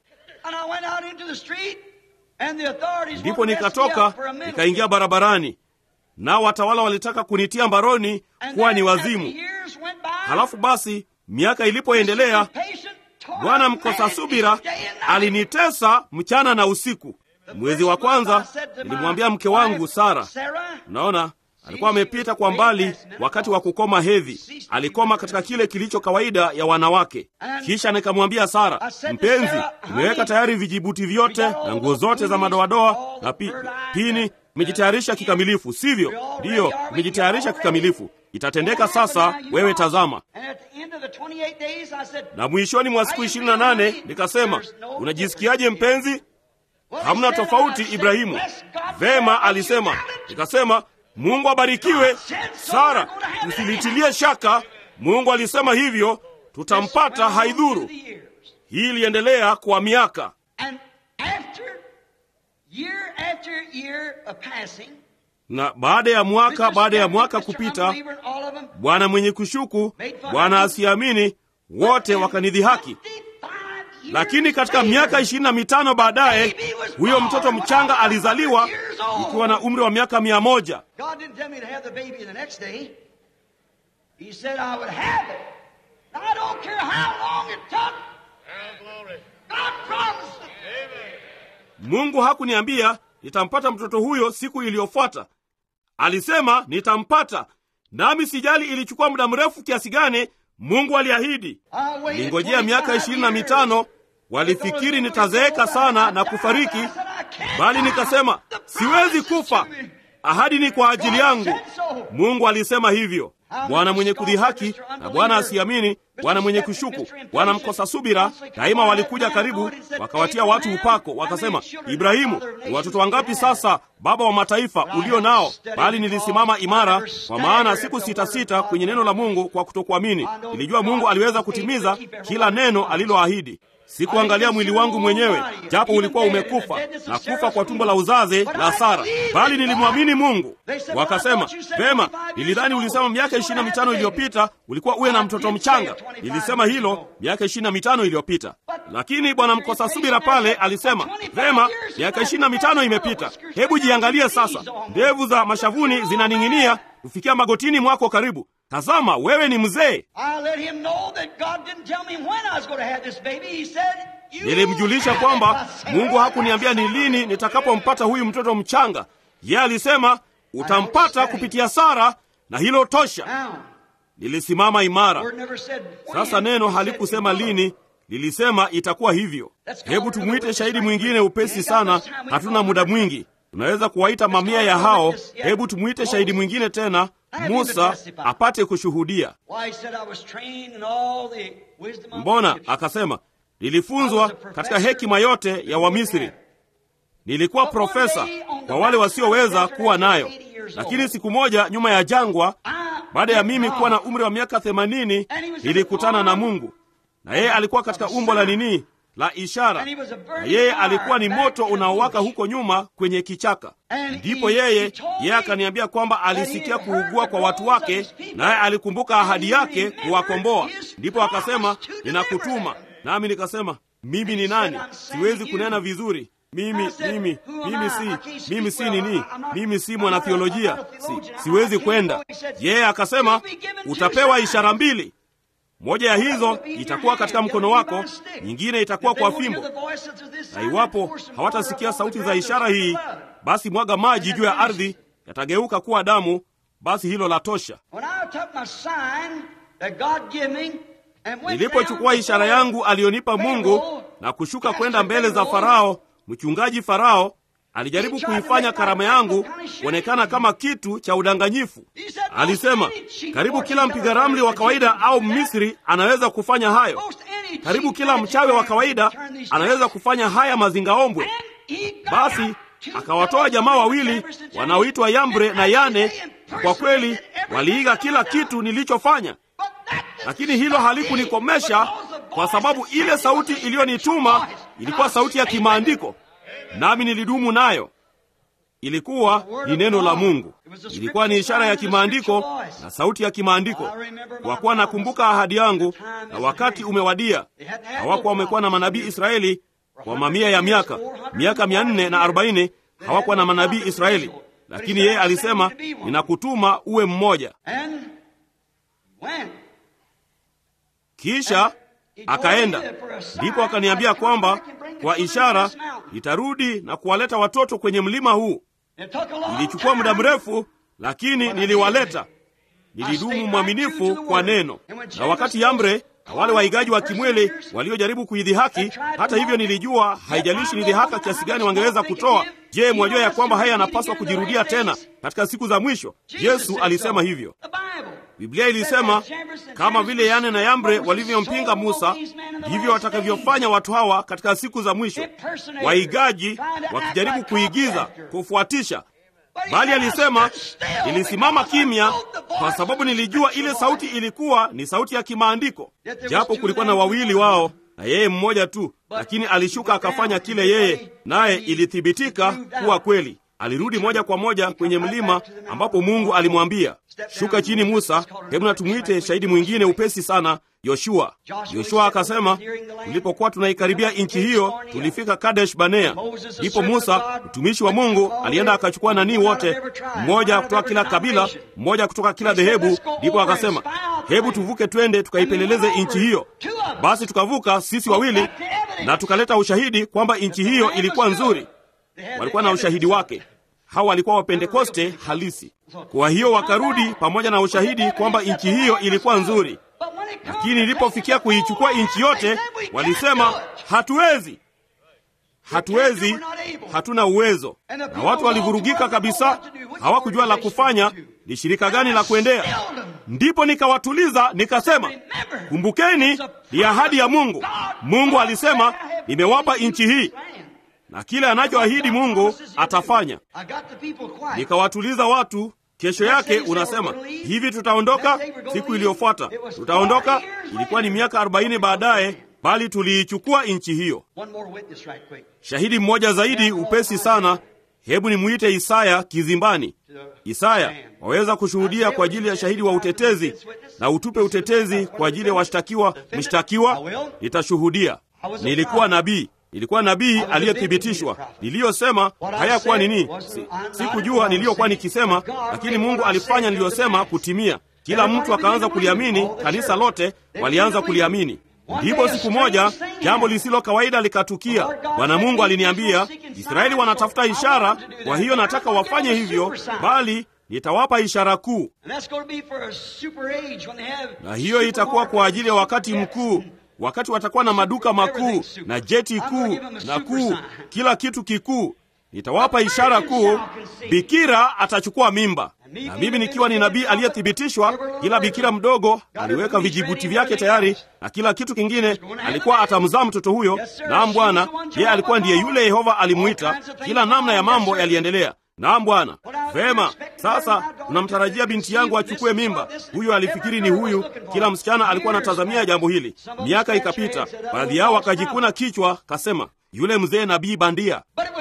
Ndipo nikatoka nikaingia barabarani, nao watawala walitaka kunitia mbaroni kuwa ni wazimu. halafu basi miaka ilipoendelea bwana mkosa subira alinitesa mchana na usiku mwezi wa kwanza nilimwambia mke wangu sara unaona alikuwa amepita kwa mbali wakati wa kukoma hedhi alikoma katika kile kilicho kawaida ya wanawake kisha nikamwambia sara mpenzi umeweka tayari vijibuti vyote na nguo zote za madoadoa na pi, pini umejitayarisha kikamilifu sivyo ndiyo umejitayarisha kikamilifu itatendeka sasa wewe tazama na mwishoni mwa siku ishirini na nane nikasema unajisikiaje mpenzi hamna tofauti ibrahimu vema alisema nikasema mungu abarikiwe sara usilitilie shaka mungu alisema hivyo tutampata haidhuru hii iliendelea kwa miaka na baada ya mwaka baada ya mwaka kupita bwana mwenye kushuku bwana asiamini wote wakanidhihaki lakini katika miaka ishirini na mitano baadaye huyo mtoto mchanga alizaliwa ikiwa na umri wa miaka mia moja mungu hakuniambia nitampata mtoto huyo siku iliyofuata alisema nitampata nami sijali ilichukua muda mrefu kiasi gani mungu aliahidi ningojea miaka ishirini na mitano walifikiri nitazeeka sana na kufariki bali nikasema siwezi kufa ahadi ni kwa ajili yangu mungu alisema hivyo bwana mwenye kudhihaki na bwana asiamini bwana mwenye kushuku bwana mkosa subira daima walikuja karibu wakawatia watu upako wakasema ibrahimu ni watoto wangapi sasa baba wa mataifa ulio nao bali nilisimama imara kwa maana siku sita sita kwenye neno la mungu kwa kutokuamini nilijua mungu aliweza kutimiza kila neno aliloahidi sikuangalia mwili wangu mwenyewe japo ulikuwa umekufa na kufa kwa tumbo la uzazi la sara bali nilimwamini mungu wakasema vema nilidhani ulisema miaka ishirina mitano iliyopita ulikuwa uwe na mtoto mchanga nilisema hilo miaka ishirina mitano iliyopita lakini bwana mkosa subira pale alisema vema miaka ishirina mitano imepita hebu jiangalie sasa ndevu za mashavuni zinaning'inia kufikia magotini mwako karibu tazama wewe ni mzee nilimjulisha kwamba mungu hakuniambia ni lini nitakapompata huyu mtoto mchanga ye alisema utampata kupitia sara na hilo tosha nilisimama imara sasa neno halikusema lini lilisema itakuwa hivyo hebu tumwite shahidi mwingine upesi sana hatuna muda mwingi tunaweza kuwaita mamia ya hao hebu tumwite shahidi mwingine tena musa apate kushuhudia mbona akasema nilifunzwa katika hekima yote ya wamisri nilikuwa profesa kwa wale wasioweza kuwa nayo lakini siku moja nyuma ya jangwa baada ya mimi kuwa na umri wa miaka themanini nilikutana na mungu na yeye alikuwa katika umbo la nini la ishara na yeye alikuwa ni moto unaowaka huko nyuma kwenye kichaka ndipo yeye yeye akaniambia kwamba alisikia kuugua kwa watu wake naye alikumbuka ahadi yake kuwakomboa ndipo akasema ninakutuma nami nikasema mimi ni nani siwezi kunena vizuri mimi mimi mimi si mimi si nini mimi si mwanathiolojia si, siwezi kwenda yeye akasema utapewa ishara mbili moja ya hizo itakuwa katika mkono wako nyingine itakuwa kwa fimbo na iwapo hawatasikia sauti za ishara hii basi mwaga maji juu ya ardhi yatageuka kuwa damu basi hilo la tosha nilipochukua ishara yangu aliyonipa mungu na kushuka kwenda mbele za farao mchungaji farao alijaribu kuifanya karama yangu kuonekana kama kitu cha udanganyifu alisema karibu kila mpiga ramli wa kawaida au mmisri anaweza kufanya hayo karibu kila mchawi wa kawaida anaweza kufanya haya mazingaombwe basi akawatoa jamaa wawili wanaoitwa yambre na yane na kwa kweli waliiga kila kitu nilichofanya lakini hilo halikunikomesha kwa sababu ile sauti iliyonituma ilikuwa sauti ya kimaandiko nami nilidumu nayo ilikuwa ni neno la mungu ilikuwa ni ishara ya kimaandiko na sauti ya kimaandiko kwa kuwa nakumbuka ahadi yangu na wakati umewadia hawakuwa wamekuwa na manabii israeli kwa mamia ya miaka miaka mia nne na arobaini hawakuwa na manabii israeli lakini yeye alisema ninakutuma uwe mmoja kisha akaenda. Ndipo akaniambia kwamba kwa ishara nitarudi na kuwaleta watoto kwenye mlima huu. Ilichukua muda mrefu, lakini niliwaleta. Nilidumu mwaminifu kwa neno, na wakati Yambre na wale waigaji wa kimwili waliojaribu kuidhihaki, hata hivyo nilijua haijalishi ni dhihaka kiasi gani wangeweza kutoa. Je, mwajua ya kwamba haya yanapaswa kujirudia tena katika siku za mwisho? Yesu alisema hivyo. Biblia ilisema kama vile Yane na Yambre walivyompinga Musa, ndivyo watakavyofanya watu hawa katika siku za mwisho, waigaji wakijaribu kuigiza, kufuatisha. Bali alisema nilisimama kimya kwa sababu nilijua ile sauti ilikuwa ni sauti ya kimaandiko, japo kulikuwa na wawili wao na yeye mmoja tu, lakini alishuka akafanya kile yeye, naye ilithibitika kuwa kweli. Alirudi moja kwa moja kwenye mlima ambapo Mungu alimwambia, shuka chini Musa, hebu na tumwite shahidi mwingine upesi sana, Yoshua. Yoshua akasema, tulipokuwa tunaikaribia nchi hiyo, tulifika Kadesh Banea. Ndipo Musa mtumishi wa Mungu alienda akachukua nanii wote, mmoja kutoka kila kabila, mmoja kutoka kila dhehebu. Ndipo akasema, hebu tuvuke twende tukaipeleleze nchi hiyo. Basi tukavuka sisi wawili, na tukaleta ushahidi kwamba nchi hiyo ilikuwa nzuri. Walikuwa na ushahidi wake. Hawa walikuwa Wapentekoste halisi. Kwa hiyo wakarudi pamoja na ushahidi kwamba nchi hiyo ilikuwa nzuri, lakini ilipofikia kuichukua nchi yote, walisema hatuwezi, hatuwezi, hatuna uwezo. Na watu walivurugika kabisa, hawakujua la kufanya, ni shirika gani la kuendea. Ndipo nikawatuliza nikasema, kumbukeni, ni ahadi ya Mungu. Mungu alisema, nimewapa nchi hii na kile anachoahidi Mungu atafanya. Nikawatuliza watu. Kesho yake unasema hivi, tutaondoka. Siku iliyofuata tutaondoka. Ilikuwa ni miaka arobaini baadaye, bali tuliichukua nchi hiyo. Shahidi mmoja zaidi upesi sana. Hebu nimwite Isaya kizimbani. Isaya, waweza kushuhudia kwa ajili ya shahidi wa utetezi, na utupe utetezi kwa ajili ya washtakiwa mshtakiwa. Nitashuhudia. Nilikuwa nabii Nilikuwa nabii aliyethibitishwa. Niliyosema hayakuwa nini, sikujua si niliyokuwa nikisema, lakini Mungu alifanya niliyosema kutimia. Kila mtu akaanza kuliamini, kanisa lote walianza kuliamini. Ndipo siku moja jambo lisilo kawaida likatukia. Bwana Mungu aliniambia, Israeli wanatafuta ishara, kwa hiyo nataka wafanye hivyo, bali nitawapa ishara kuu, na hiyo itakuwa kwa ajili ya wakati mkuu wakati watakuwa na maduka makuu na jeti kuu na kuu, kila kitu kikuu. Nitawapa ishara kuu, bikira atachukua mimba. Na mimi nikiwa ni nabii aliyethibitishwa, kila bikira mdogo aliweka vijibuti vyake tayari na kila kitu kingine, alikuwa atamzaa mtoto huyo. Naam Bwana, yeye alikuwa ndiye yule Yehova alimwita. Kila namna ya mambo yaliendelea. Naam Bwana. Vema, sasa tunamtarajia binti yangu achukue mimba. Huyu alifikiri ni huyu. Kila msichana alikuwa anatazamia jambo hili. Miaka ikapita, baadhi yao wakajikuna kichwa, kasema yule mzee nabii bandia.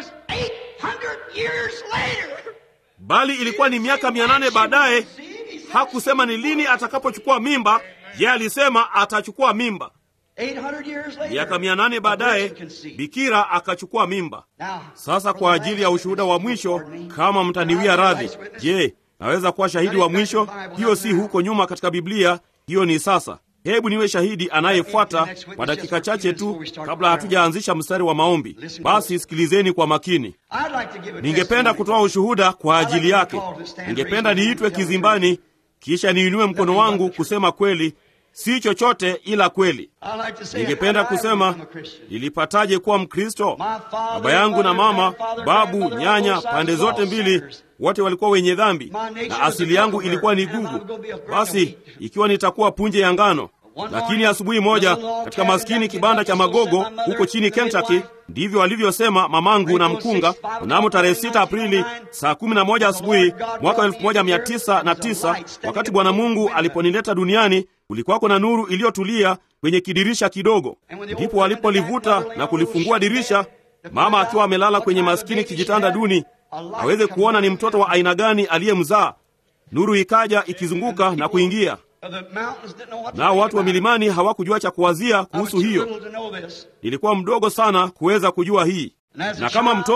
Bali ilikuwa ni miaka mia nane baadaye. Hakusema ni lini atakapochukua mimba, yeye alisema atachukua mimba. Miaka mia nane baadaye bikira akachukua mimba. Sasa kwa ajili ya ushuhuda wa mwisho, kama mtaniwia radhi, je, naweza kuwa shahidi wa mwisho? Hiyo si huko nyuma katika Biblia, hiyo ni sasa. Hebu niwe shahidi anayefuata kwa dakika chache tu kabla hatujaanzisha mstari wa maombi. Basi sikilizeni kwa makini. Ningependa kutoa ushuhuda kwa ajili yake. Ningependa niitwe kizimbani, kisha niinue mkono wangu kusema kweli si chochote ila kweli. Ningependa kusema nilipataje kuwa Mkristo? Baba yangu na mama, babu, nyanya, pande zote mbili, wote walikuwa wenye dhambi, na asili yangu ilikuwa ni gugu. Basi ikiwa nitakuwa punje ya ngano. Lakini asubuhi moja katika maskini kibanda cha Magogo huko chini Kentucky, ndivyo walivyosema mamangu na mkunga, mnamo tarehe 6 Aprili saa 11 asubuhi mwaka 1909 wakati Bwana Mungu aliponileta duniani, kulikuwako na nuru iliyotulia kwenye kidirisha kidogo. Ndipo walipolivuta na kulifungua dirisha, mama akiwa amelala kwenye maskini kijitanda duni, aweze kuona ni mtoto wa aina gani aliyemzaa. Nuru ikaja ikizunguka na kuingia nao watu wa milimani hawakujua cha kuwazia kuhusu hiyo. Nilikuwa mdogo sana kuweza kujua hii, na kama mtoto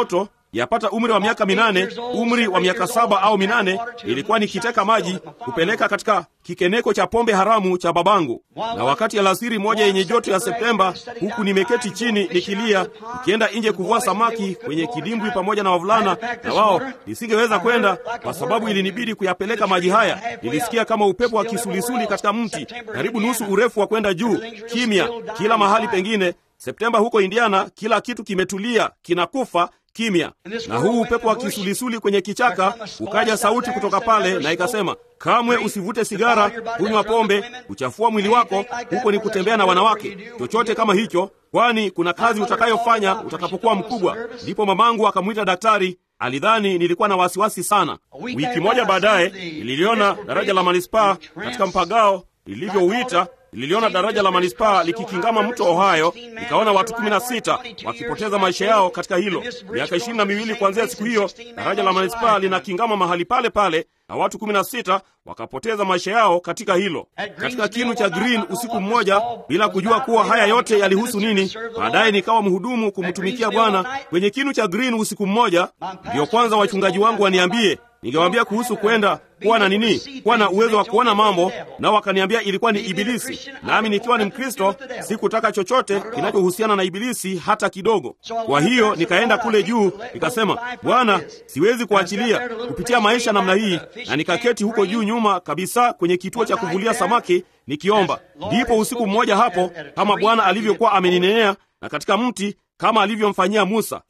yapata umri wa miaka minane, umri wa miaka saba au minane, ilikuwa nikiteka maji kupeleka katika kikeneko cha pombe haramu cha babangu. Na wakati alasiri moja yenye joto ya Septemba, huku nimeketi chini nikilia, nikienda nje kuvua samaki kwenye kidimbwi pamoja na wavulana na wao, nisingeweza kwenda kwa sababu ilinibidi kuyapeleka maji haya. Nilisikia kama upepo wa kisulisuli katika mti, karibu nusu urefu wa kwenda juu, kimya kila mahali pengine. Septemba huko Indiana, kila kitu kimetulia, kinakufa kimya. Na huu upepo wa kisulisuli kwenye kichaka, ukaja sauti kutoka pale na ikasema, kamwe usivute sigara, kunywa pombe, kuchafua mwili wako, huko ni kutembea na wanawake, chochote kama hicho, kwani kuna kazi utakayofanya utakapokuwa mkubwa. Ndipo mamangu akamwita daktari. Alidhani nilikuwa na wasiwasi sana. Wiki moja baadaye nililiona daraja la manispaa katika mpagao lilivyouita nililiona daraja la manispaa likikingama mto Ohio, nikaona watu kumi na sita wakipoteza maisha yao katika hilo. Miaka ishirini na miwili kuanzia siku hiyo, daraja la manispaa linakingama mahali pale pale, na watu kumi na sita wakapoteza maisha yao katika hilo, katika kinu cha Green usiku mmoja, bila kujua kuwa haya yote yalihusu nini. Baadaye nikawa mhudumu kumtumikia Bwana kwenye kinu cha Green usiku mmoja. Ndiyo kwanza wachungaji wangu waniambie ningewaambia kuhusu kwenda kuwa na nini, kuwa na uwezo wa kuona mambo, nao wakaniambia ilikuwa ni Ibilisi. Nami nikiwa ni Mkristo sikutaka chochote kinachohusiana na Ibilisi hata kidogo. Kwa hiyo nikaenda kule juu, nikasema, Bwana, siwezi kuachilia kupitia maisha namna hii, na nikaketi huko juu nyuma kabisa kwenye kituo cha kuvulia samaki nikiomba. Ndipo usiku mmoja hapo, kama Bwana alivyokuwa ameninenea, na katika mti kama alivyomfanyia Musa,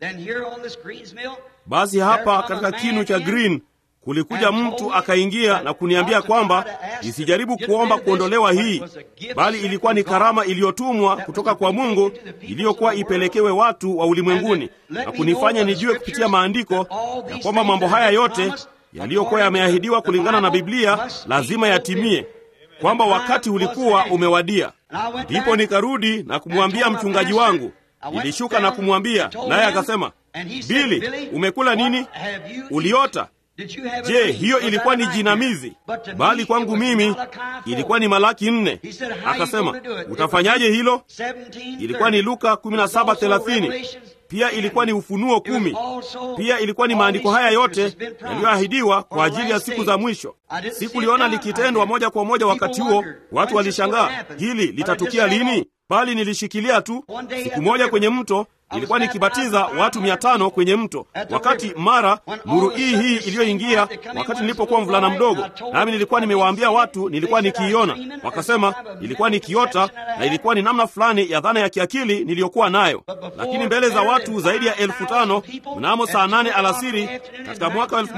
basi hapa katika kinu cha Green kulikuja mtu akaingia na kuniambia kwamba nisijaribu kuomba kuondolewa hii, bali ilikuwa ni karama iliyotumwa kutoka kwa Mungu iliyokuwa ipelekewe watu wa ulimwenguni, na kunifanya nijue kupitia maandiko ya kwamba mambo haya yote yaliyokuwa yameahidiwa kulingana na Biblia lazima yatimie, kwamba wakati ulikuwa umewadia. Ndipo nikarudi na kumwambia mchungaji wangu, nilishuka na kumwambia, naye akasema, Bili, umekula nini? Uliota? Je, hiyo ilikuwa ni jinamizi? Bali kwangu mimi ilikuwa ni Malaki nne. Akasema, utafanyaje hilo? Ilikuwa ni Luka 17:30. Pia ilikuwa ni Ufunuo kumi. Pia ilikuwa ni maandiko haya yote yaliyoahidiwa kwa ajili ya siku za mwisho. Sikuliona likitendwa moja kwa moja wakati huo. Watu walishangaa, hili litatukia lini? Bali nilishikilia tu. Siku moja kwenye mto nilikuwa nikibatiza watu mia tano kwenye mto, wakati mara nuru hii hii iliyoingia, wakati nilipokuwa mvulana mdogo, nami nilikuwa nimewaambia watu nilikuwa nikiiona. Wakasema ilikuwa ni kiota na ilikuwa ni namna fulani ya dhana ya kiakili niliyokuwa nayo, lakini mbele za watu zaidi ya elfu tano mnamo saa nane alasiri katika mwaka wa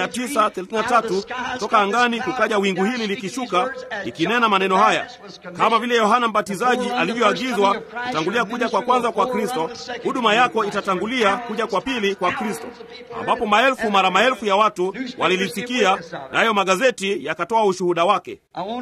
1933 kutoka angani kukaja wingu hili likishuka likinena maneno haya, kama vile Yohana Mbatizaji alivyoagizwa kutangulia kuja kwa kwanza kwa Kristo huduma yako itatangulia kuja kwa pili kwa Kristo, ambapo maelfu mara maelfu ya watu walilisikia, nayo magazeti yakatoa ushuhuda wake.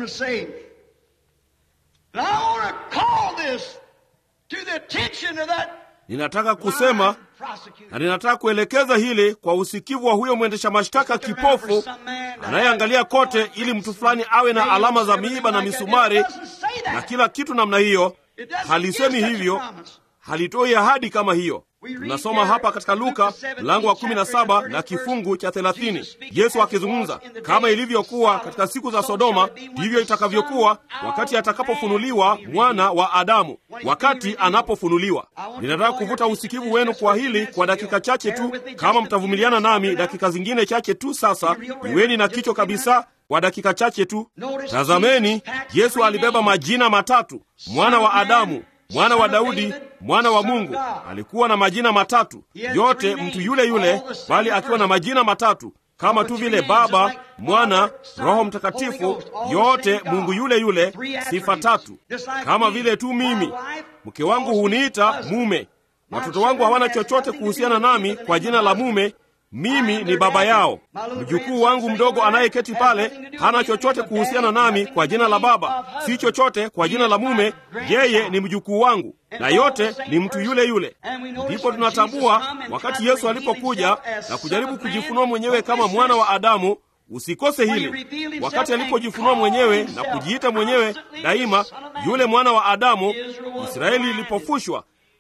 Ninataka kusema na ninataka kuelekeza hili kwa usikivu wa huyo mwendesha mashtaka kipofu anayeangalia kote, ili mtu fulani awe na alama za miiba na misumari na kila kitu namna hiyo. Halisemi hivyo halitoi ahadi kama hiyo. Tunasoma hapa katika Luka mlango wa 17 na kifungu cha 30, Yesu akizungumza, kama ilivyokuwa katika siku za Sodoma, ndivyo itakavyokuwa wakati atakapofunuliwa mwana wa Adamu. Wakati anapofunuliwa, ninataka kuvuta usikivu wenu kwa hili kwa dakika chache tu, kama mtavumiliana nami dakika zingine chache tu. Sasa iweni na kichwa kabisa kwa dakika chache tu. Tazameni, Yesu alibeba majina matatu: mwana wa Adamu, mwana wa Daudi, mwana wa Mungu. Alikuwa na majina matatu, yote mtu yule yule, bali akiwa na majina matatu kama tu vile Baba, Mwana, Roho Mtakatifu, yote Mungu yule yule, sifa tatu. Kama vile tu mimi, mke wangu huniita mume, watoto wangu hawana chochote kuhusiana nami kwa jina la mume mimi ni baba yao. Mjukuu wangu mdogo anayeketi pale hana chochote kuhusiana nami kwa jina la baba, si chochote kwa jina la mume. Yeye ni mjukuu wangu, na yote ni mtu yule yule. Ndipo tunatambua wakati Yesu alipokuja na kujaribu kujifunua mwenyewe kama mwana wa Adamu. Usikose hili, wakati alipojifunua mwenyewe na kujiita mwenyewe daima yule mwana wa Adamu, Israeli ilipofushwa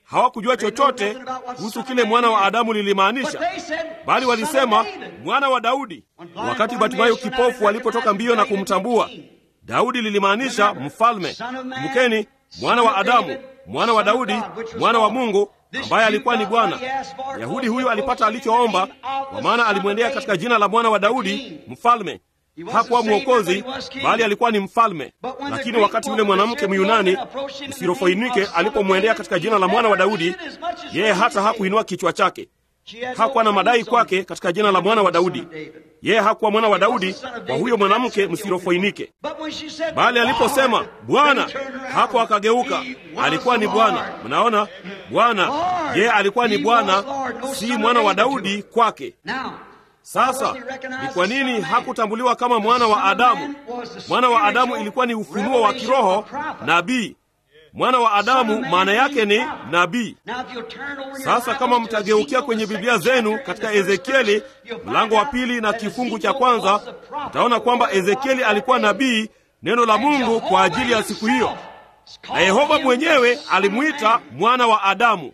hawakujua chochote kuhusu kile mwana wa Adamu lilimaanisha, bali walisema mwana wa Daudi. Wakati Batimayo kipofu alipotoka mbio na kumtambua, Daudi lilimaanisha mfalme. Kumbukeni, mwana wa Adamu, mwana wa Daudi, mwana wa Mungu ambaye alikuwa ni Bwana. Yahudi huyu alipata alichoomba, kwa maana alimwendea katika jina la mwana wa Daudi, mfalme. Hakuwa mwokozi, bali alikuwa ni mfalme. Lakini wakati yule mwanamke Myunani Msirofoinike alipomwendea katika jina la mwana wa Daudi, yeye hata hakuinua kichwa chake. Hakuwa na madai kwake katika jina la mwana wa Daudi. Yeye hakuwa mwana wa Daudi kwa huyo mwanamke Msirofoinike, bali aliposema Bwana, hapo akageuka, alikuwa ni Bwana. Mnaona, Bwana, yeye alikuwa ni Bwana, si mwana wa Daudi kwake. Sasa ni kwa nini hakutambuliwa kama mwana wa Adamu? Mwana wa Adamu ilikuwa ni ufunuo wa kiroho, nabii. Mwana wa Adamu maana yake ni nabii. Sasa kama mtageukia kwenye Biblia zenu katika Ezekieli mlango wa pili na kifungu cha kwanza, mtaona kwamba Ezekieli alikuwa nabii, neno la Mungu kwa ajili ya siku hiyo, na Yehova mwenyewe alimwita mwana wa Adamu.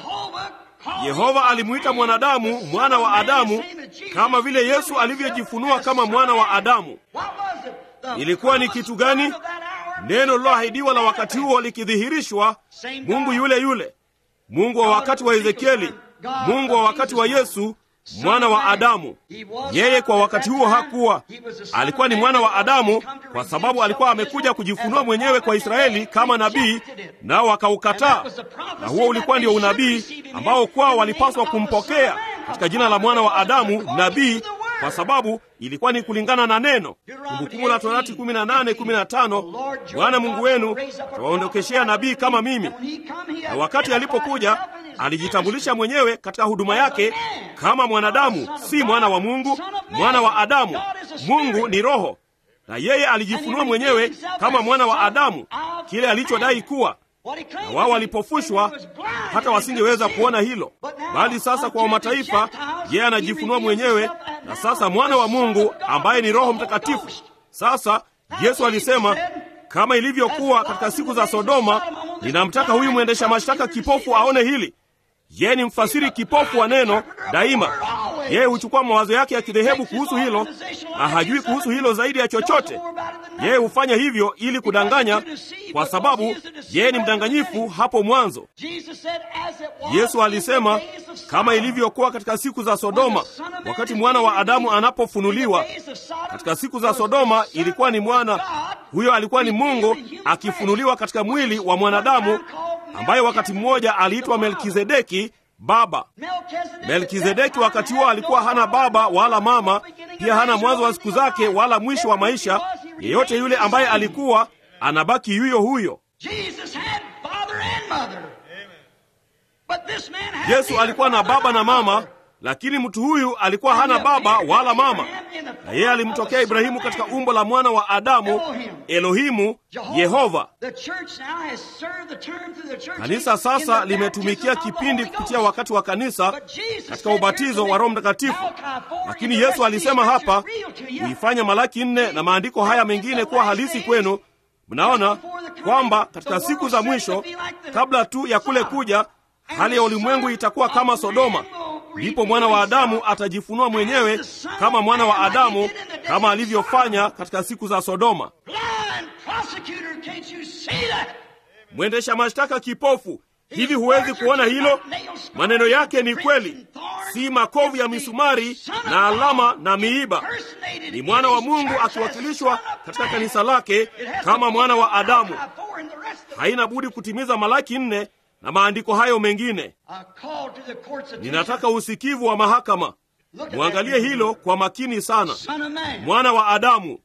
Yehova alimwita mwanadamu mwana wa Adamu kama vile Yesu alivyojifunua kama mwana wa Adamu. Ilikuwa ni kitu gani? Neno liloahidiwa la wakati huo likidhihirishwa, Mungu yule yule, Mungu wa wakati wa Ezekieli, Mungu wa wakati wa Yesu, mwana wa Adamu. Yeye kwa wakati huo hakuwa, alikuwa ni mwana wa Adamu kwa sababu alikuwa amekuja kujifunua mwenyewe kwa Israeli kama nabii, nao wakaukataa. Na huo ulikuwa ndio unabii ambao kwao walipaswa kumpokea katika jina la mwana wa Adamu, nabii kwa sababu ilikuwa ni kulingana na neno. Kumbukumbu la Torati 18:15, Bwana Mungu wenu atawaondokeshea nabii kama mimi. Na wakati alipokuja alijitambulisha mwenyewe katika huduma yake kama mwanadamu, si mwana wa Mungu, mwana wa Adamu. Mungu ni Roho, na yeye alijifunua mwenyewe kama mwana wa Adamu, kile alichodai kuwa na wao walipofushwa hata wasingeweza kuona hilo. Bali sasa kwa mataifa yeye anajifunua mwenyewe, na sasa mwana wa Mungu ambaye ni Roho Mtakatifu. Sasa Yesu alisema kama ilivyokuwa katika siku za Sodoma, ninamtaka huyu mwendesha mashtaka kipofu aone hili. Yeye ni mfasiri kipofu wa neno daima. Yeye huchukua mawazo yake ya kidhehebu kuhusu hilo na hajui kuhusu hilo zaidi ya chochote. Yeye hufanya hivyo ili kudanganya, kwa sababu yeye ni mdanganyifu hapo mwanzo. Yesu alisema kama ilivyokuwa katika siku za Sodoma, wakati mwana wa Adamu anapofunuliwa. Katika siku za Sodoma ilikuwa ni mwana huyo, alikuwa ni Mungu akifunuliwa katika mwili wa mwanadamu ambaye wakati mmoja aliitwa Melkizedeki baba. Melkizedeki wakati huo alikuwa hana baba wala mama, pia hana mwanzo wa siku zake wala mwisho wa maisha. Yeyote yule ambaye alikuwa anabaki yuyo huyo. Yesu alikuwa na baba na mama, lakini mtu huyu alikuwa hana baba wala mama, na yeye alimtokea Ibrahimu katika umbo la mwana wa Adamu, Elohimu, Yehova. Kanisa sasa limetumikia kipindi kupitia wakati wa kanisa katika ubatizo wa Roho Mtakatifu, lakini Yesu alisema hapa kuifanya Malaki nne na maandiko haya mengine kuwa halisi kwenu. Mnaona kwamba katika siku za mwisho, kabla tu ya kule kuja, hali ya ulimwengu itakuwa kama Sodoma. Ndipo mwana wa Adamu atajifunua mwenyewe kama mwana wa Adamu, kama alivyofanya katika siku za Sodoma. Mwendesha mashtaka kipofu, hivi huwezi kuona hilo? Maneno yake ni kweli, si makovu ya misumari na alama na miiba. Ni mwana wa Mungu akiwakilishwa katika kanisa lake kama mwana wa Adamu. Haina budi kutimiza Malaki nne na maandiko hayo mengine. Ninataka usikivu wa mahakama, mwangalie hilo kwa makini sana. Mwana wa Adamu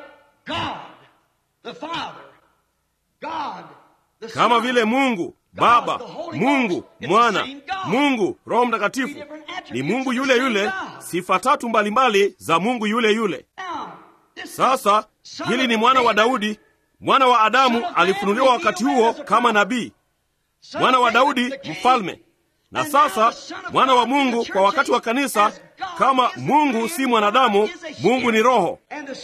kama vile Mungu Baba, Mungu Mwana, Mungu Roho Mtakatifu ni Mungu yule yule, sifa tatu mbalimbali za Mungu yule yule. Sasa hili ni mwana wa Daudi, mwana wa Adamu alifunuliwa wakati huo kama nabii, mwana wa Daudi mfalme, na sasa mwana wa Mungu kwa wakati wa kanisa kama Mungu si mwanadamu, Mungu ni Roho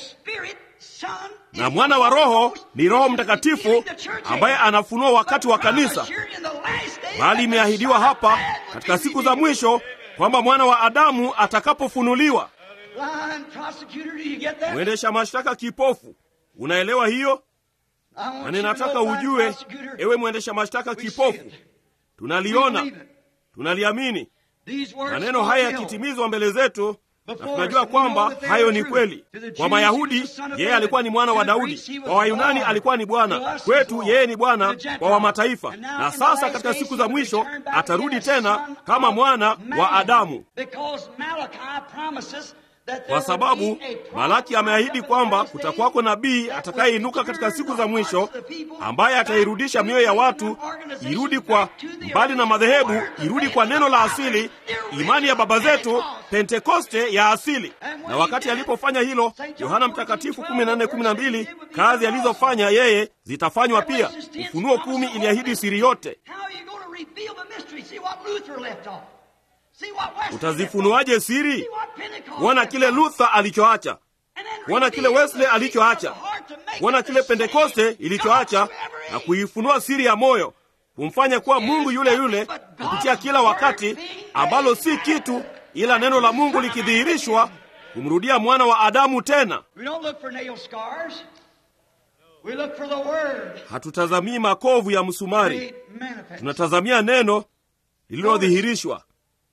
na mwana wa Roho ni Roho Mtakatifu ambaye anafunua wakati wa kanisa. bali imeahidiwa hapa katika siku za mwisho kwamba mwana wa Adamu atakapofunuliwa. Blind prosecutor, do you get that? Mwendesha mashtaka kipofu, unaelewa hiyo? I want Na you to ninataka know, blind ujue, prosecutor, ewe mwendesha mashtaka we see kipofu, it. We tunaliona, believe it. tunaliamini These words maneno haya fulfilled. yakitimizwa mbele zetu, na Before tunajua us, we kwamba know that they hayo are ni true. kweli. To the Jews, Kwa he Mayahudi was the son of yeye David. alikuwa ni mwana To wa the Daudi, Greeks, he was kwa Wayunani Lord. alikuwa ni To Bwana, us, kwetu he's yeye Lord. ni To Bwana, the Gentiles. kwa Wamataifa. And now Na in the sasa last katika days, siku he za will mwisho return back atarudi as son tena kama of mwana man. wa Adamu, Because Malachi promises that there kwa will sababu be a prophet Malaki ameahidi in the kwamba last days kutakuwako nabii that will atakayeinuka katika siku za turn the mwisho, hearts of the people ambaye back atairudisha to mioyo ya the watu organization, irudi kwa back to the mbali na original madhehebu, word, the irudi faith kwa of neno the la fathers, asili, the imani ya baba original zetu, Pentecost. Pentekoste ya asili. Na wakati alipofanya hilo, Yohana Mtakatifu 14:12, kazi alizofanya yeye zitafanywa pia. Ufunuo kumi iliahidi siri yote. How are you going to reveal the mystery? See what Luther left off. See what Wesley Utazifunuaje left off. siri? See what Pentecost Kuona left kile off. Luther alichoacha, And then kuona kile reveal Wesley the alichoacha, secret of the heart to make kuona it kile the same Pentekoste God ilichoacha to every na age. kuifunua siri ya moyo, kumfanya kuwa Mungu yule yule kupitia kila wakati, ambalo si kitu ila neno la Mungu likidhihirishwa, kumrudia mwana wa Adamu tena. We don't look for nail scars. We look for the word. Hatutazamii makovu ya msumari, made manifest. tunatazamia neno lililodhihirishwa.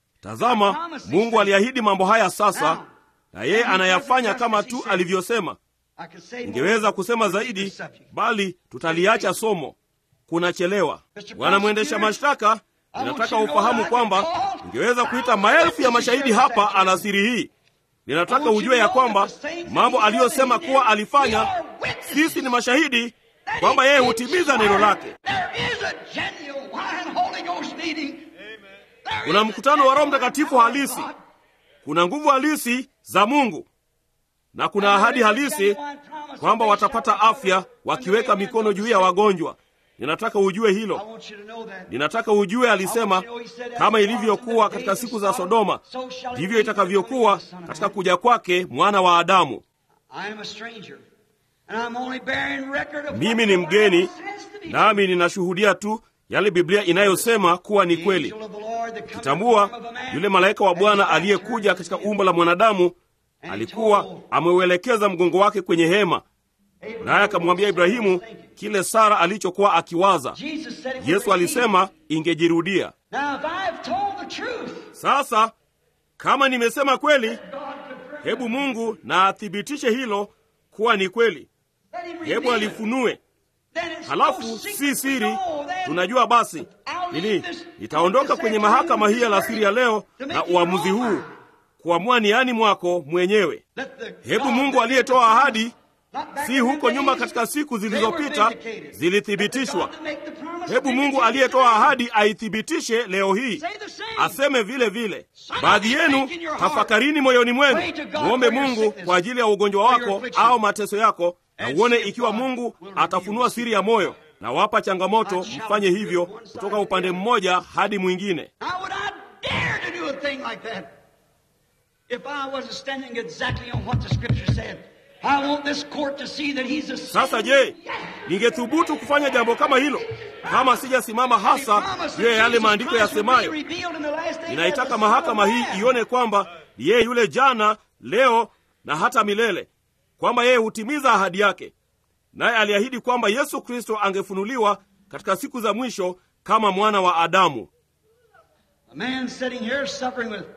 Tazama, Mungu aliahidi mambo haya sasa, na yeye anayafanya kama tu alivyosema. I could say more, Ningeweza kusema but zaidi, leave the subject. bali tutaliacha somo. Kunachelewa. Bwana mwendesha mashtaka, ninataka ufahamu kwamba ningeweza kuita maelfu ya mashahidi hapa alasiri hii. Ninataka ujue ya kwamba mambo aliyosema kuwa alifanya, sisi ni mashahidi kwamba yeye hutimiza neno lake. There is a genuine Holy Ghost meeting. There Kuna is a mkutano wa Roho genuine Mtakatifu power of halisi, God. kuna nguvu halisi za Mungu na kuna ahadi halisi kwamba watapata afya wakiweka mikono juu ya wagonjwa. Ninataka ujue I hilo. want you to know that. Ninataka ujue, alisema kama ilivyokuwa katika siku za Sodoma, ndivyo itakavyokuwa katika kuja kwake mwana wa Adamu. I am a stranger, and I'm only bearing record of Mimi what ni the mgeni, Bible says to be. nami ninashuhudia tu yale Biblia inayosema kuwa ni The kweli. angel of the Lord that come in the Kitambua form of a man, yule malaika wa Bwana and he aliyekuja turned katika his umbo la mwanadamu And he alikuwa told ameuelekeza mgongo wake kwenye hema, Abraham naye akamwambia Ibrahimu kile Sara alichokuwa akiwaza. Jesus said it would Yesu repeat. alisema ingejirudia. Now, if I've told the truth, Sasa kama nimesema kweli, God confirm hebu Mungu na athibitishe hilo kuwa ni kweli. Let him Hebu reveal it. alifunue. Then it's Halafu no si secret siri, to know then. tunajua basi nini. Nitaondoka kwenye mahakama hii alasiri ya leo na uamuzi huu kuamua ni yani mwako mwenyewe. Let the Hebu God Mungu that aliyetoa ahadi not back si in the huko nyuma days, katika siku they zilizopita were vindicated. zilithibitishwa. Let the God that make the promise Hebu Mungu vindicate aliyetoa today. ahadi aithibitishe leo hii, Say the same. aseme vile vile. Baadhi yenu tafakarini moyoni mwenu, muombe Mungu kwa ajili ya ugonjwa wako au mateso yako, na uone ikiwa Mungu atafunua siri ya moyo. Na wapa changamoto mfanye hivyo kutoka upande mmoja hadi mwingine. How would I dare to do a thing like that if I wasn't standing exactly on what the Scripture said? I want this court to see that he's a Sasa je, ningethubutu kufanya jambo kama hilo kama sijasimama hasa juu ya yale maandiko yasemayo? Ninaitaka mahakama hii ione kwamba ni yeye yule jana, leo na hata milele, kwamba yeye hutimiza ahadi yake. Naye aliahidi kwamba Yesu Kristo angefunuliwa katika siku za mwisho kama mwana wa Adamu, A man sitting here suffering with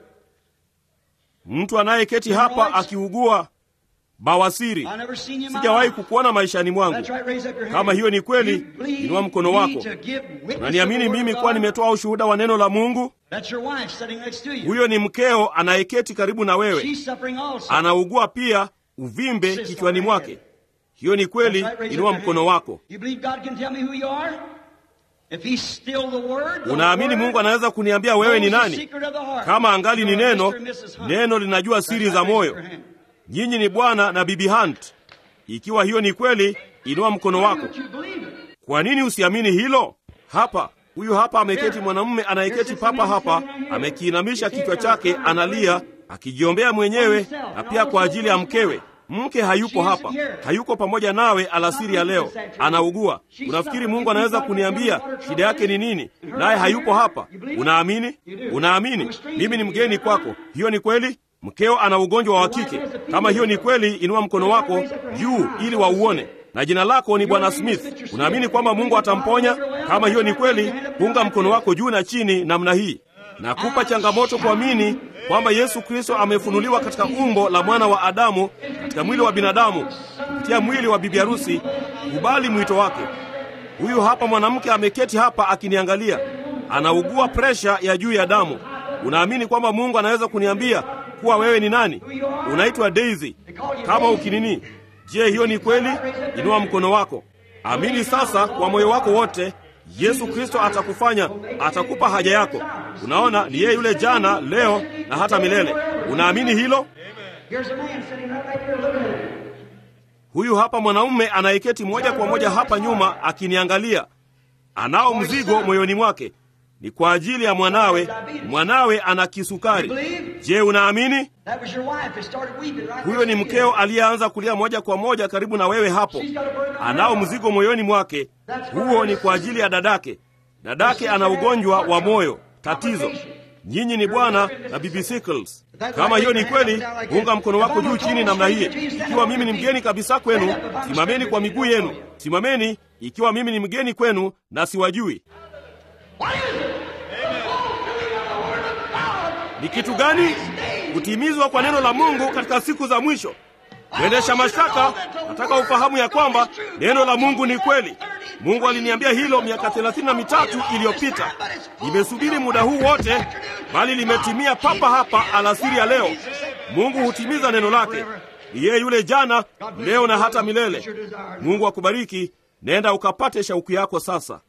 mtu anayeketi hapa akiugua bawasiri. I never seen you in my Sijawahi life. kukuona maishani mwangu. That's right, raise up your hand. Kama hiyo ni kweli, You believe inua mkono me wako. to give witness Unaniamini of the mimi word kuwa of God? nimetoa ushuhuda wa neno la Mungu? That's your wife sitting next to you. Huyo ni mkeo anayeketi karibu na wewe, She's suffering also. anaugua pia uvimbe kichwani mwake. Hiyo ni kweli, That's right, raise up inua your mkono hand. wako. You believe God can tell me who you are? If he's still the word, the Unaamini word Mungu anaweza kuniambia wewe ni knows the nani? secret of the heart. Kama angali ni You're neno, Mr. and Mrs. Hunt. neno linajua siri That's za right, raise moyo. up your hand. Nyinyi ni bwana na bibi Hunt. Ikiwa hiyo ni kweli, inua mkono Why wako. don't you believe it? Kwa nini usiamini hilo? Hapa huyu hapa ameketi mwanamume anayeketi papa hapa, amekiinamisha kichwa chake, analia akijiombea mwenyewe na pia kwa ajili ya mkewe. mke hayupo hapa, hayuko pamoja nawe alasiri ya leo, anaugua. Unafikiri Mungu anaweza kuniambia shida yake ni nini? Naye hayupo hapa. Unaamini? Unaamini? Mimi ni mgeni kwako. Hiyo ni kweli? Mkeo ana ugonjwa wa kike. Kama hiyo ni kweli, inua mkono wako juu ili wauone na jina lako ni Bwana Smith. Unaamini kwamba Mungu atamponya? Kama hiyo ni kweli, punga mkono wako juu na chini namna hii. Nakupa changamoto kuamini kwamba Yesu Kristo amefunuliwa katika umbo la mwana wa Adamu katika mwili wa binadamu kupitia mwili wa bibi harusi. Kubali mwito wake. Huyu hapa mwanamke ameketi hapa akiniangalia, anaugua presha ya juu ya damu. Unaamini kwamba Mungu anaweza kuniambia kuwa wewe ni nani? Unaitwa Daisy. Kama ukinini Je, hiyo ni kweli? Inua mkono wako. Amini sasa kwa moyo wako wote. Yesu Kristo atakufanya, atakupa haja yako. Unaona, ni yeye yule jana, leo na hata milele. Unaamini hilo? Huyu hapa mwanaume anayeketi moja kwa moja hapa nyuma akiniangalia, anao mzigo moyoni mwake, ni kwa ajili ya mwanawe. Mwanawe ana kisukari. Je, unaamini? Huyo ni mkeo aliyeanza kulia moja kwa moja karibu na wewe hapo, anao mzigo moyoni mwake. Huo ni kwa ajili ya dadake. Dadake ana ugonjwa wa moyo, tatizo. Nyinyi ni bwana na bibi Sickles. Kama hiyo ni kweli, unga mkono wako juu chini namna hii. Ikiwa mimi ni mgeni kabisa kwenu, simameni kwa miguu yenu. Simameni ikiwa mimi ni mgeni kwenu na siwajui. Ni kitu gani? Kutimizwa kwa neno la Mungu katika siku za mwisho. Mwendesha mashtaka, nataka ufahamu ya kwamba neno la Mungu ni kweli. Mungu aliniambia hilo miaka thelathini na mitatu iliyopita. Nimesubiri muda huu wote, bali limetimia papa hapa alasiri ya leo. Mungu hutimiza neno lake. Ni yeye yule jana, leo na hata milele. Mungu akubariki. Nenda ukapate shauku yako sasa.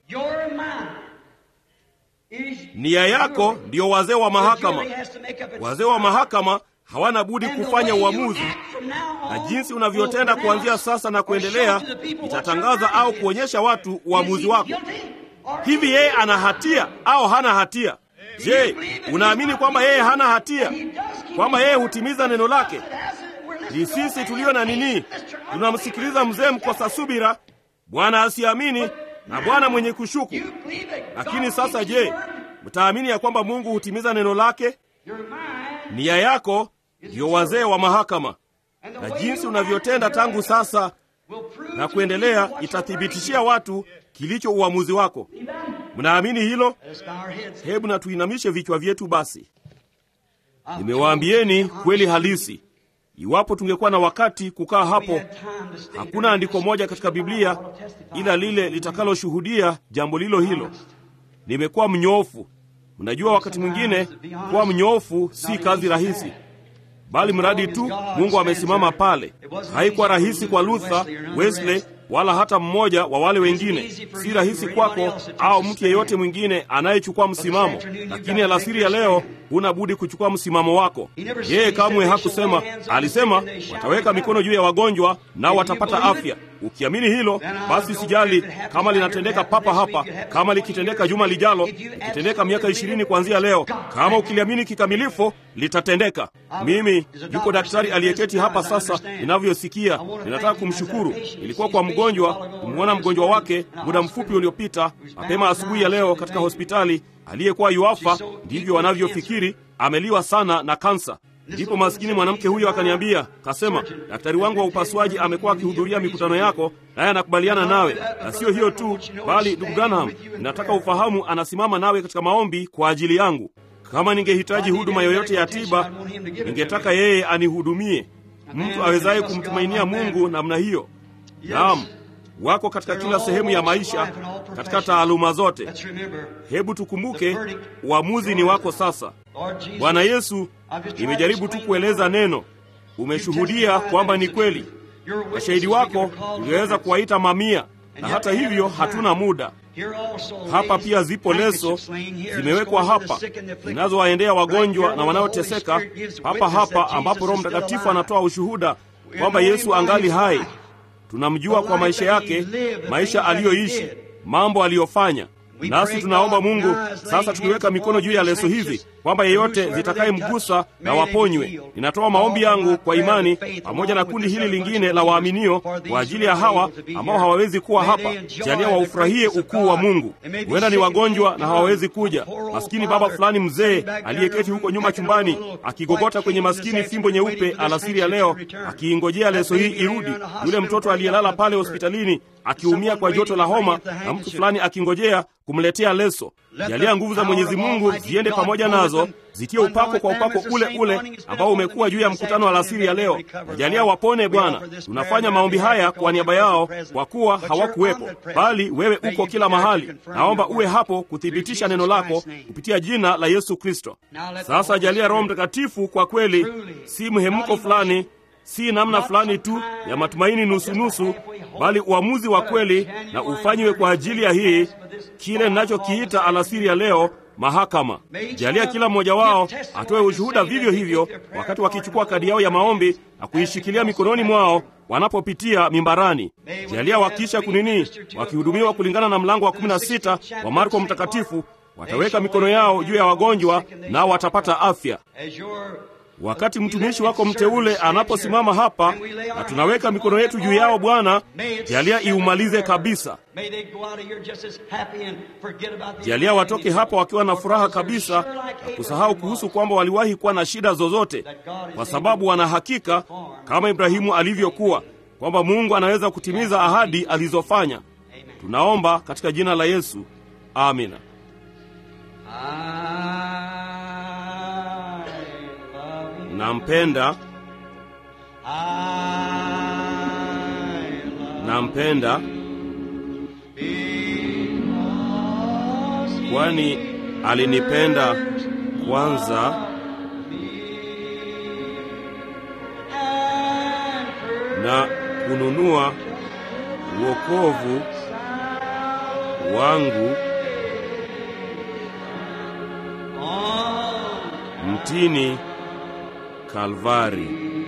Nia yako ndiyo wazee wa mahakama. Wazee wa mahakama hawana budi kufanya uamuzi, na jinsi unavyotenda kuanzia sasa na kuendelea itatangaza au kuonyesha watu uamuzi wako. Hivi yeye ana hatia au hana hatia? Je, unaamini kwamba yeye hana hatia, kwamba yeye hutimiza neno lake? Ni sisi tulio na nini, tunamsikiliza mzee mkosa subira, bwana asiamini na bwana mwenye kushuku. Lakini sasa, je, mtaamini ya kwamba Mungu hutimiza neno lake? Nia yako ndiyo wazee wa mahakama, na jinsi unavyotenda tangu sasa na kuendelea itathibitishia watu kilicho uamuzi wako. Mnaamini hilo? Hebu na tuinamishe vichwa vyetu basi. Nimewaambieni kweli halisi. Iwapo tungekuwa na wakati kukaa hapo, hakuna andiko moja katika Biblia ila lile litakaloshuhudia jambo lilo hilo. Nimekuwa mnyoofu. Mnajua, wakati mwingine kuwa mnyoofu si kazi rahisi, bali mradi tu Mungu amesimama pale. Haikuwa rahisi kwa Luther, Wesley wala hata mmoja wa wale wengine. Si rahisi kwako au mtu yeyote mwingine anayechukua msimamo, lakini alasiri ya leo huna budi kuchukua msimamo wako. Yeye kamwe hakusema, alisema wataweka mikono juu ya wagonjwa nao watapata afya. Ukiamini hilo, basi sijali kama linatendeka papa hapa, kama likitendeka juma lijalo, likitendeka miaka ishirini kuanzia leo, kama ukiliamini kikamilifu litatendeka. Mimi yuko daktari aliyeketi hapa sasa, ninavyosikia ninataka kumshukuru. Ilikuwa kwa mgonjwa kumwona mgonjwa wake muda mfupi uliopita, mapema asubuhi ya leo katika hospitali, aliyekuwa yuafa, ndivyo wanavyofikiri, ameliwa sana na kansa. Ndipo maskini mwanamke huyo akaniambia, kasema, daktari wangu wa upasuaji amekuwa akihudhuria mikutano yako, naye anakubaliana nawe. Na siyo hiyo tu, bali ndugu Branham, ninataka ufahamu, anasimama nawe katika maombi kwa ajili yangu. Kama ningehitaji huduma yoyote ya tiba, ningetaka yeye anihudumie. Mtu awezaye kumtumainia Mungu namna hiyo. Naam, wako katika kila sehemu ya maisha, katika taaluma zote. Hebu tukumbuke, uamuzi ni wako sasa. Bwana Yesu, nimejaribu tu kueleza neno, umeshuhudia kwamba ni kweli. Mashahidi wako uliweza kuwaita mamia, na hata hivyo hatuna muda. Hapa pia zipo leso zimewekwa hapa zinazowaendea wagonjwa na wanaoteseka, hapa hapa ambapo Roho Mtakatifu anatoa ushuhuda kwamba Yesu angali hai. Tunamjua kwa maisha yake, maisha aliyoishi, mambo aliyofanya. Nasi tunaomba Mungu sasa, tukiweka mikono juu ya leso hizi, kwamba yeyote zitakayemgusa na waponywe. Ninatoa maombi yangu kwa imani pamoja na kundi hili lingine la waaminio kwa ajili ya hawa ambao hawawezi kuwa hapa. Jalia waufurahie ukuu wa Mungu. Huenda ni wagonjwa na hawawezi kuja. Maskini baba fulani mzee aliyeketi huko nyuma chumbani akigogota kwenye maskini fimbo nyeupe alasiri ya leo, akiingojea leso hii irudi. Yule mtoto aliyelala pale hospitalini akiumia kwa joto la homa, na mtu fulani akingojea kumletea leso. Jalia nguvu za Mwenyezi Mungu ziende pamoja nazo, zitie upako kwa upako ule ule ambao umekuwa juu ya mkutano wa alasiri ya leo. Jalia wapone Bwana. Tunafanya maombi haya kwa niaba yao, kwa kuwa hawakuwepo, bali wewe uko kila mahali. Naomba uwe hapo kuthibitisha neno lako kupitia jina la Yesu Kristo. Sasa jalia Roho Mtakatifu kwa kweli, si mhemko fulani si namna fulani tu ya matumaini nusunusu, bali uamuzi wa kweli, na ufanywe kwa ajili ya hii kile ninachokiita alasiri ya leo mahakama. Jalia kila mmoja wao atoe ushuhuda vivyo hivyo wakati wakichukua kadi yao ya maombi na kuishikilia mikononi mwao wanapopitia mimbarani. Jalia wakisha kunini, wakihudumiwa kulingana na mlango wa 16 wa Marko Mtakatifu, wataweka mikono yao juu ya wagonjwa nao watapata afya. Wakati mtumishi wako mteule anaposimama hapa na tunaweka mikono yetu juu yao, Bwana, jalia iumalize kabisa. Jalia watoke hapa wakiwa na furaha kabisa na kusahau kuhusu kwamba waliwahi kuwa na shida zozote, kwa sababu wana hakika kama Ibrahimu alivyokuwa kwamba Mungu anaweza kutimiza ahadi alizofanya. Tunaomba katika jina la Yesu, amina. Nampenda, nampenda kwani alinipenda kwanza na kununua wokovu wangu mtini Kalvari.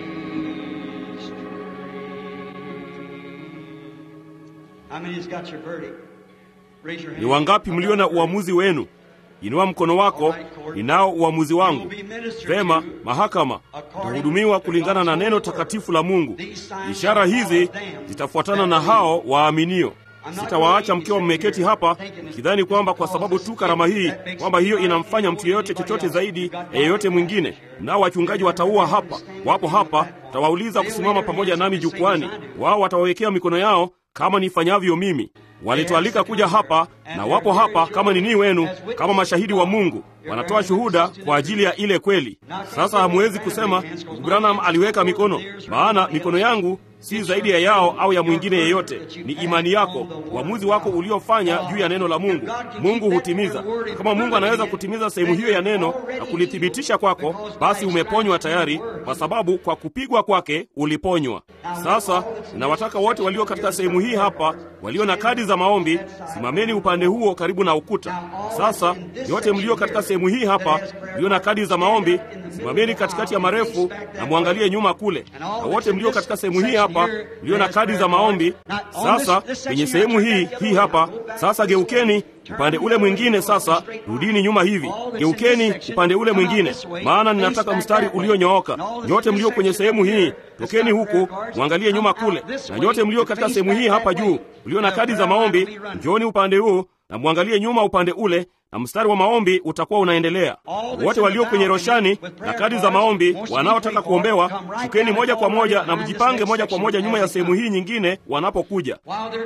Ni wangapi mlio na uamuzi wenu? Inua mkono wako. Ninao uamuzi wangu. Vema, mahakama itahudumiwa kulingana na neno takatifu la Mungu. Ishara hizi zitafuatana na hao waaminio. Sitawaacha mkiwa mmeketi hapa kidhani kwamba kwa sababu tu karama hii kwamba hiyo inamfanya mtu yeyote chochote zaidi ya yeyote mwingine. Nao wachungaji wataua hapa, wapo hapa, tawauliza kusimama pamoja nami jukwani. Wao watawawekea mikono yao kama nifanyavyo mimi. Walitualika kuja hapa na wapo hapa kama nini wenu, kama mashahidi wa Mungu, wanatoa shuhuda kwa ajili ya ile kweli. Sasa hamuwezi kusema ndugu Branham aliweka mikono, maana mikono yangu si zaidi ya yao au ya mwingine yeyote. Ni imani yako, uamuzi wako uliofanya juu ya neno la Mungu. Mungu hutimiza. Kama Mungu anaweza kutimiza sehemu hiyo ya neno na kulithibitisha kwako, basi umeponywa tayari, kwa sababu kwa kupigwa kwake uliponywa. Sasa ninawataka wote walio katika sehemu hii hapa, walio na kadi za maombi, simameni upande huo karibu na ukuta. Sasa yote mlio katika sehemu hii hapa, mlio na kadi za maombi, simameni katikati ya marefu na mwangalie nyuma kule, na wote mlio katika sehemu hii hapa mlio na kadi za maombi. Sasa kwenye sehemu hii hii hapa, sasa geukeni upande ule mwingine. Sasa rudini nyuma hivi, geukeni upande ule mwingine, maana ninataka mstari ulionyooka. Nyote mlio kwenye sehemu hii, tokeni huku mwangalie nyuma kule, na nyote mlio katika sehemu hii hapa juu, mlio na kadi za maombi, njooni upande huu na mwangalie nyuma upande ule na mstari wa maombi utakuwa unaendelea. Wote walio kwenye roshani na kadi za maombi wanaotaka kuombewa, shukeni moja kwa moja na mjipange moja kwa moja nyuma ya sehemu hii nyingine wanapokuja.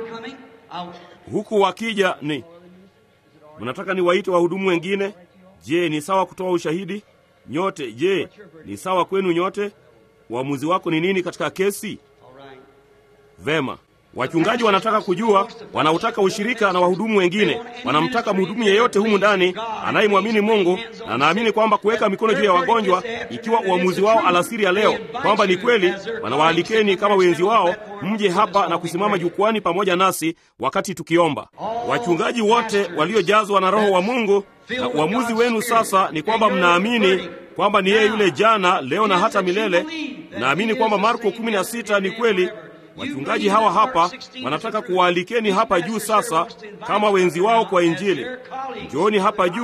Huku wakija ni mnataka ni waite wahudumu wengine? Je, ni sawa kutoa ushahidi? Nyote, je, ni sawa kwenu nyote? Uamuzi wako ni nini katika kesi? Vema. Wachungaji wanataka kujua, wanautaka ushirika na wahudumu wengine. Wanamtaka mhudumu yeyote humu ndani anayemwamini Mungu na anaamini kwamba kuweka mikono juu ya wagonjwa, ikiwa uamuzi wao alasiri ya leo kwamba ni kweli, wanawaalikeni kama wenzi wao mje hapa na kusimama jukwani pamoja nasi wakati tukiomba. Wachungaji wote waliojazwa na Roho wa Mungu, na uamuzi wenu sasa ni kwamba mnaamini kwamba ni yeye yule jana, leo na hata milele. Naamini kwamba Marko 16 ni kweli. Wachungaji hawa hapa wanataka kuwaalikeni hapa juu sasa kama wenzi wao kwa Injili. Njooni hapa juu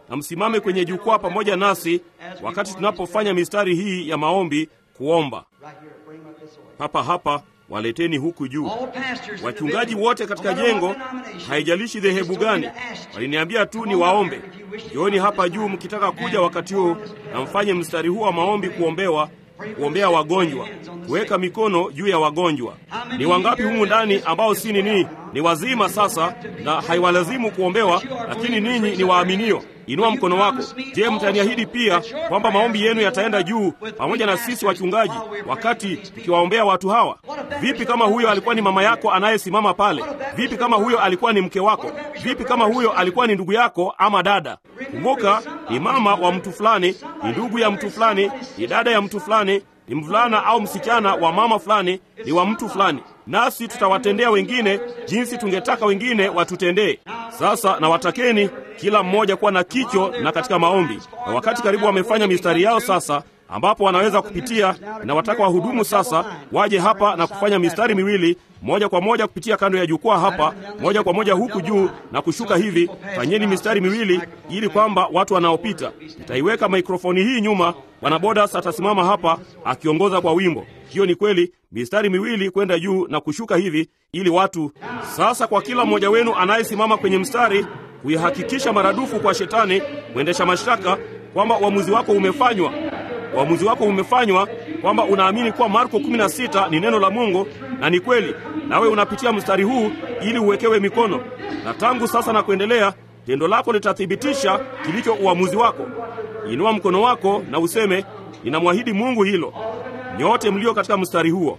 na msimame kwenye jukwaa pamoja nasi wakati tunapofanya mistari hii ya maombi kuomba. Papa hapa, waleteni huku juu. Wachungaji wote katika jengo, haijalishi dhehebu gani, waliniambia tu ni waombe. Njooni hapa juu mkitaka kuja wakati huu, na mfanye mstari huu wa maombi kuombewa kuombea wagonjwa, kuweka mikono juu ya wagonjwa. Ni wangapi humu ndani ambao si nini, ni wazima sasa na haiwalazimu kuombewa, lakini ninyi ni waaminio? Inua mkono wako. Je, mtaniahidi pia kwamba maombi yenu yataenda juu pamoja na sisi wachungaji wakati tukiwaombea watu hawa? Vipi kama huyo alikuwa ni mama yako anayesimama pale? Vipi kama huyo alikuwa ni mke wako? Vipi kama huyo alikuwa ni ndugu yako ama dada? Kumbuka, ni mama wa mtu fulani, ni ndugu ya mtu fulani, ni dada ya mtu fulani, ni mvulana au msichana wa mama fulani, ni wa mtu fulani, nasi tutawatendea wengine jinsi tungetaka wengine watutendee. Sasa nawatakeni kila mmoja kuwa na kicho na katika maombi, na wakati karibu wamefanya mistari yao sasa ambapo wanaweza kupitia, na wataka wahudumu sasa waje hapa na kufanya mistari miwili moja kwa moja kupitia kando ya jukwaa hapa, moja kwa moja huku juu na kushuka hivi. Fanyeni mistari miwili ili kwamba watu wanaopita. Nitaiweka mikrofoni hii nyuma. Bwana Bodas atasimama hapa akiongoza kwa wimbo. Hiyo ni kweli, mistari miwili kwenda juu na kushuka hivi, ili watu sasa. Kwa kila mmoja wenu anayesimama kwenye mstari, kuihakikisha maradufu kwa Shetani mwendesha mashtaka kwamba uamuzi wako umefanywa uamuzi wako umefanywa, kwamba unaamini kuwa Marko 16 ni neno la Mungu na ni kweli, nawe unapitia mstari huu ili uwekewe mikono, na tangu sasa na kuendelea, tendo lako litathibitisha kilicho uamuzi wako. Inua mkono wako na useme, ninamwahidi Mungu hilo. Nyote mlio katika mstari huo,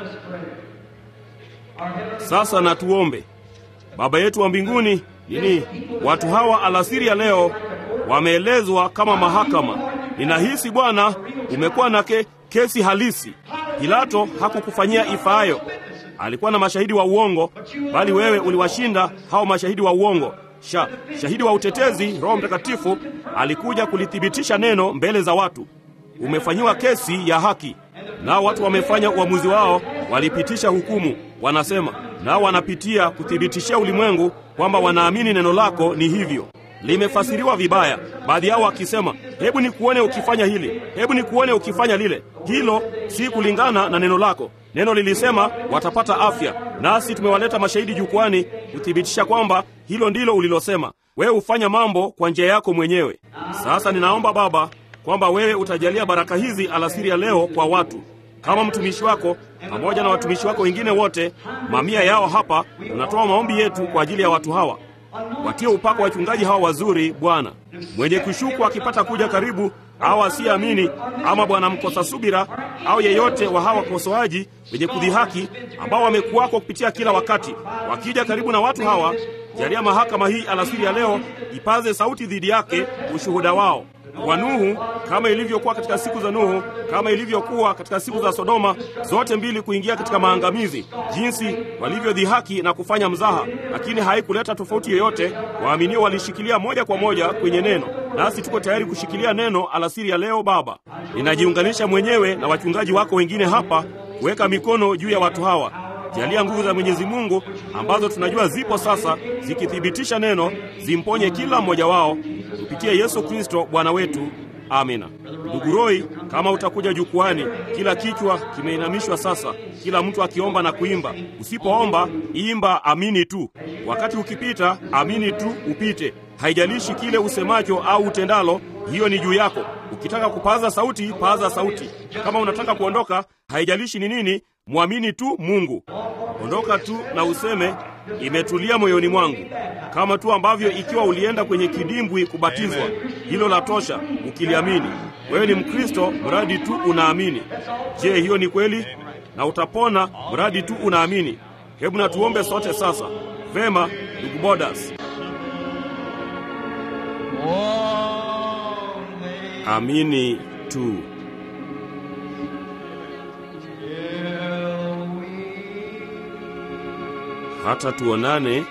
sasa na tuombe. Baba yetu wa mbinguni, nini watu hawa alasiri ya leo wameelezwa kama mahakama Ninahisi Bwana umekuwa na ke, kesi halisi. Pilato hakukufanyia ifaayo, alikuwa na mashahidi wa uongo, bali wewe uliwashinda hao mashahidi wa uongo. Sha, shahidi wa utetezi Roho Mtakatifu alikuja kulithibitisha neno mbele za watu. Umefanyiwa kesi ya haki, nao watu wamefanya uamuzi wao, walipitisha hukumu. Wanasema nao wanapitia kuthibitishia ulimwengu kwamba wanaamini neno lako ni hivyo limefasiriwa vibaya, baadhi yao wakisema, hebu nikuone ukifanya hili, hebu nikuone ukifanya lile. Hilo si kulingana na neno lako. Neno lilisema watapata afya, nasi tumewaleta mashahidi jukwani kuthibitisha kwamba hilo ndilo ulilosema. Wewe hufanya mambo kwa njia yako mwenyewe. Sasa ninaomba Baba kwamba wewe utajalia baraka hizi alasiri ya leo kwa watu kama mtumishi wako pamoja na watumishi wako wengine wote, mamia yao hapa. Tunatoa maombi yetu kwa ajili ya watu hawa watie upako wachungaji hawa wazuri Bwana. Mwenye kushuku akipata kuja karibu, au asiyeamini, ama bwana mkosa subira, au yeyote wa hawa wakosoaji wenye kudhihaki ambao wamekuwako kupitia kila wakati, wakija karibu na watu hawa, jalia mahakama hii alasiri ya leo ipaze sauti dhidi yake ushuhuda wao wa Nuhu, kama ilivyokuwa katika siku za Nuhu, kama ilivyokuwa katika siku za Sodoma, zote mbili kuingia katika maangamizi, jinsi walivyodhihaki na kufanya mzaha, lakini haikuleta tofauti yoyote. Waaminio walishikilia moja kwa moja kwenye neno, nasi tuko tayari kushikilia neno alasiri ya leo. Baba, ninajiunganisha mwenyewe na wachungaji wako wengine hapa kuweka mikono juu ya watu hawa. Jalia nguvu za Mwenyezi Mungu ambazo tunajua zipo sasa zikithibitisha neno, zimponye kila mmoja wao kupitia Yesu Kristo Bwana wetu. Amina. Ndugu Roy, kama utakuja jukwani, kila kichwa kimeinamishwa sasa, kila mtu akiomba na kuimba. Usipoomba, imba amini tu. Wakati ukipita, amini tu upite. Haijalishi kile usemacho au utendalo, hiyo ni juu yako. Ukitaka kupaza sauti, paza sauti. Kama unataka kuondoka, haijalishi ni nini, mwamini tu Mungu. Ondoka tu na useme imetulia moyoni mwangu, kama tu ambavyo ikiwa ulienda kwenye kidimbwi kubatizwa, hilo la tosha, ukiliamini. Wewe ni Mkristo mradi tu unaamini. Je, hiyo ni kweli? Na utapona mradi tu unaamini. Hebu na tuombe sote sasa. Vema, ndugu Bodas. Amini tu. Hata tuonane,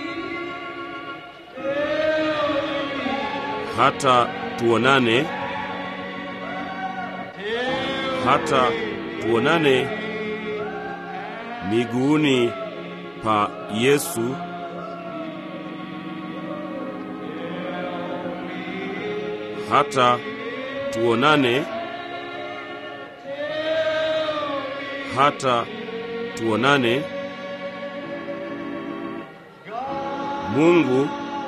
hata tuonane, hata tuonane miguuni pa Yesu. hata tuonane, hata tuonane. Mungu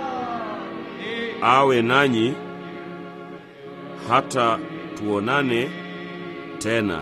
awe nanyi hata tuonane tena.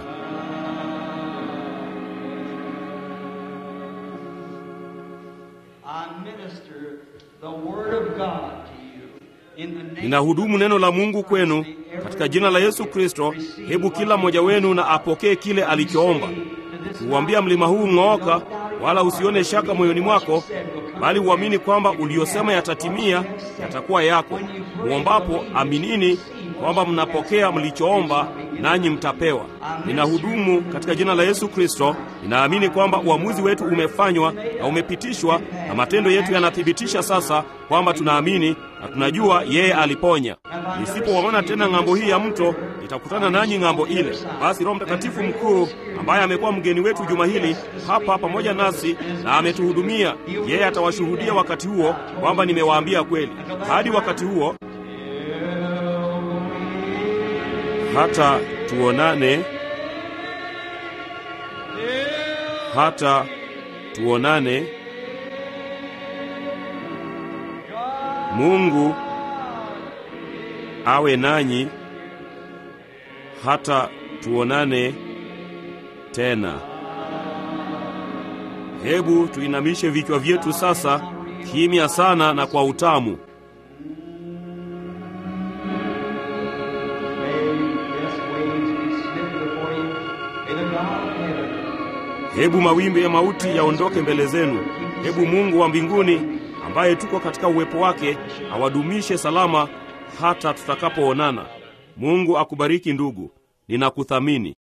I minister the word of God to you in the name Ninahudumu neno la Mungu kwenu katika jina la Yesu Kristo. Hebu kila mmoja wenu na apokee kile alichoomba. Kuambia mlima huu ng'ooka, wala usione shaka moyoni mwako, bali uamini kwamba uliyosema yatatimia, yatakuwa yako. Muombapo aminini kwamba mnapokea mlichoomba, nanyi mtapewa. Ninahudumu katika jina la Yesu Kristo. Ninaamini kwamba uamuzi wetu umefanywa na umepitishwa, na matendo yetu yanathibitisha sasa kwamba tunaamini na tunajua yeye aliponya. Nisipowaona tena ng'ambo hii ya mto, nitakutana nanyi ng'ambo ile. Basi Roho Mtakatifu mkuu ambaye amekuwa mgeni wetu juma hili hapa pamoja nasi na ametuhudumia, yeye atawashuhudia wakati huo kwamba nimewaambia kweli. Hadi wakati huo, hata tuonane, hata tuonane. Mungu awe nanyi hata tuonane tena. Hebu tuinamishe vichwa vyetu sasa, kimya sana na kwa utamu. Hebu mawimbi ya mauti yaondoke mbele zenu. Hebu Mungu wa mbinguni ambaye tuko katika uwepo wake awadumishe salama hata tutakapoonana. Mungu akubariki ndugu, ninakuthamini.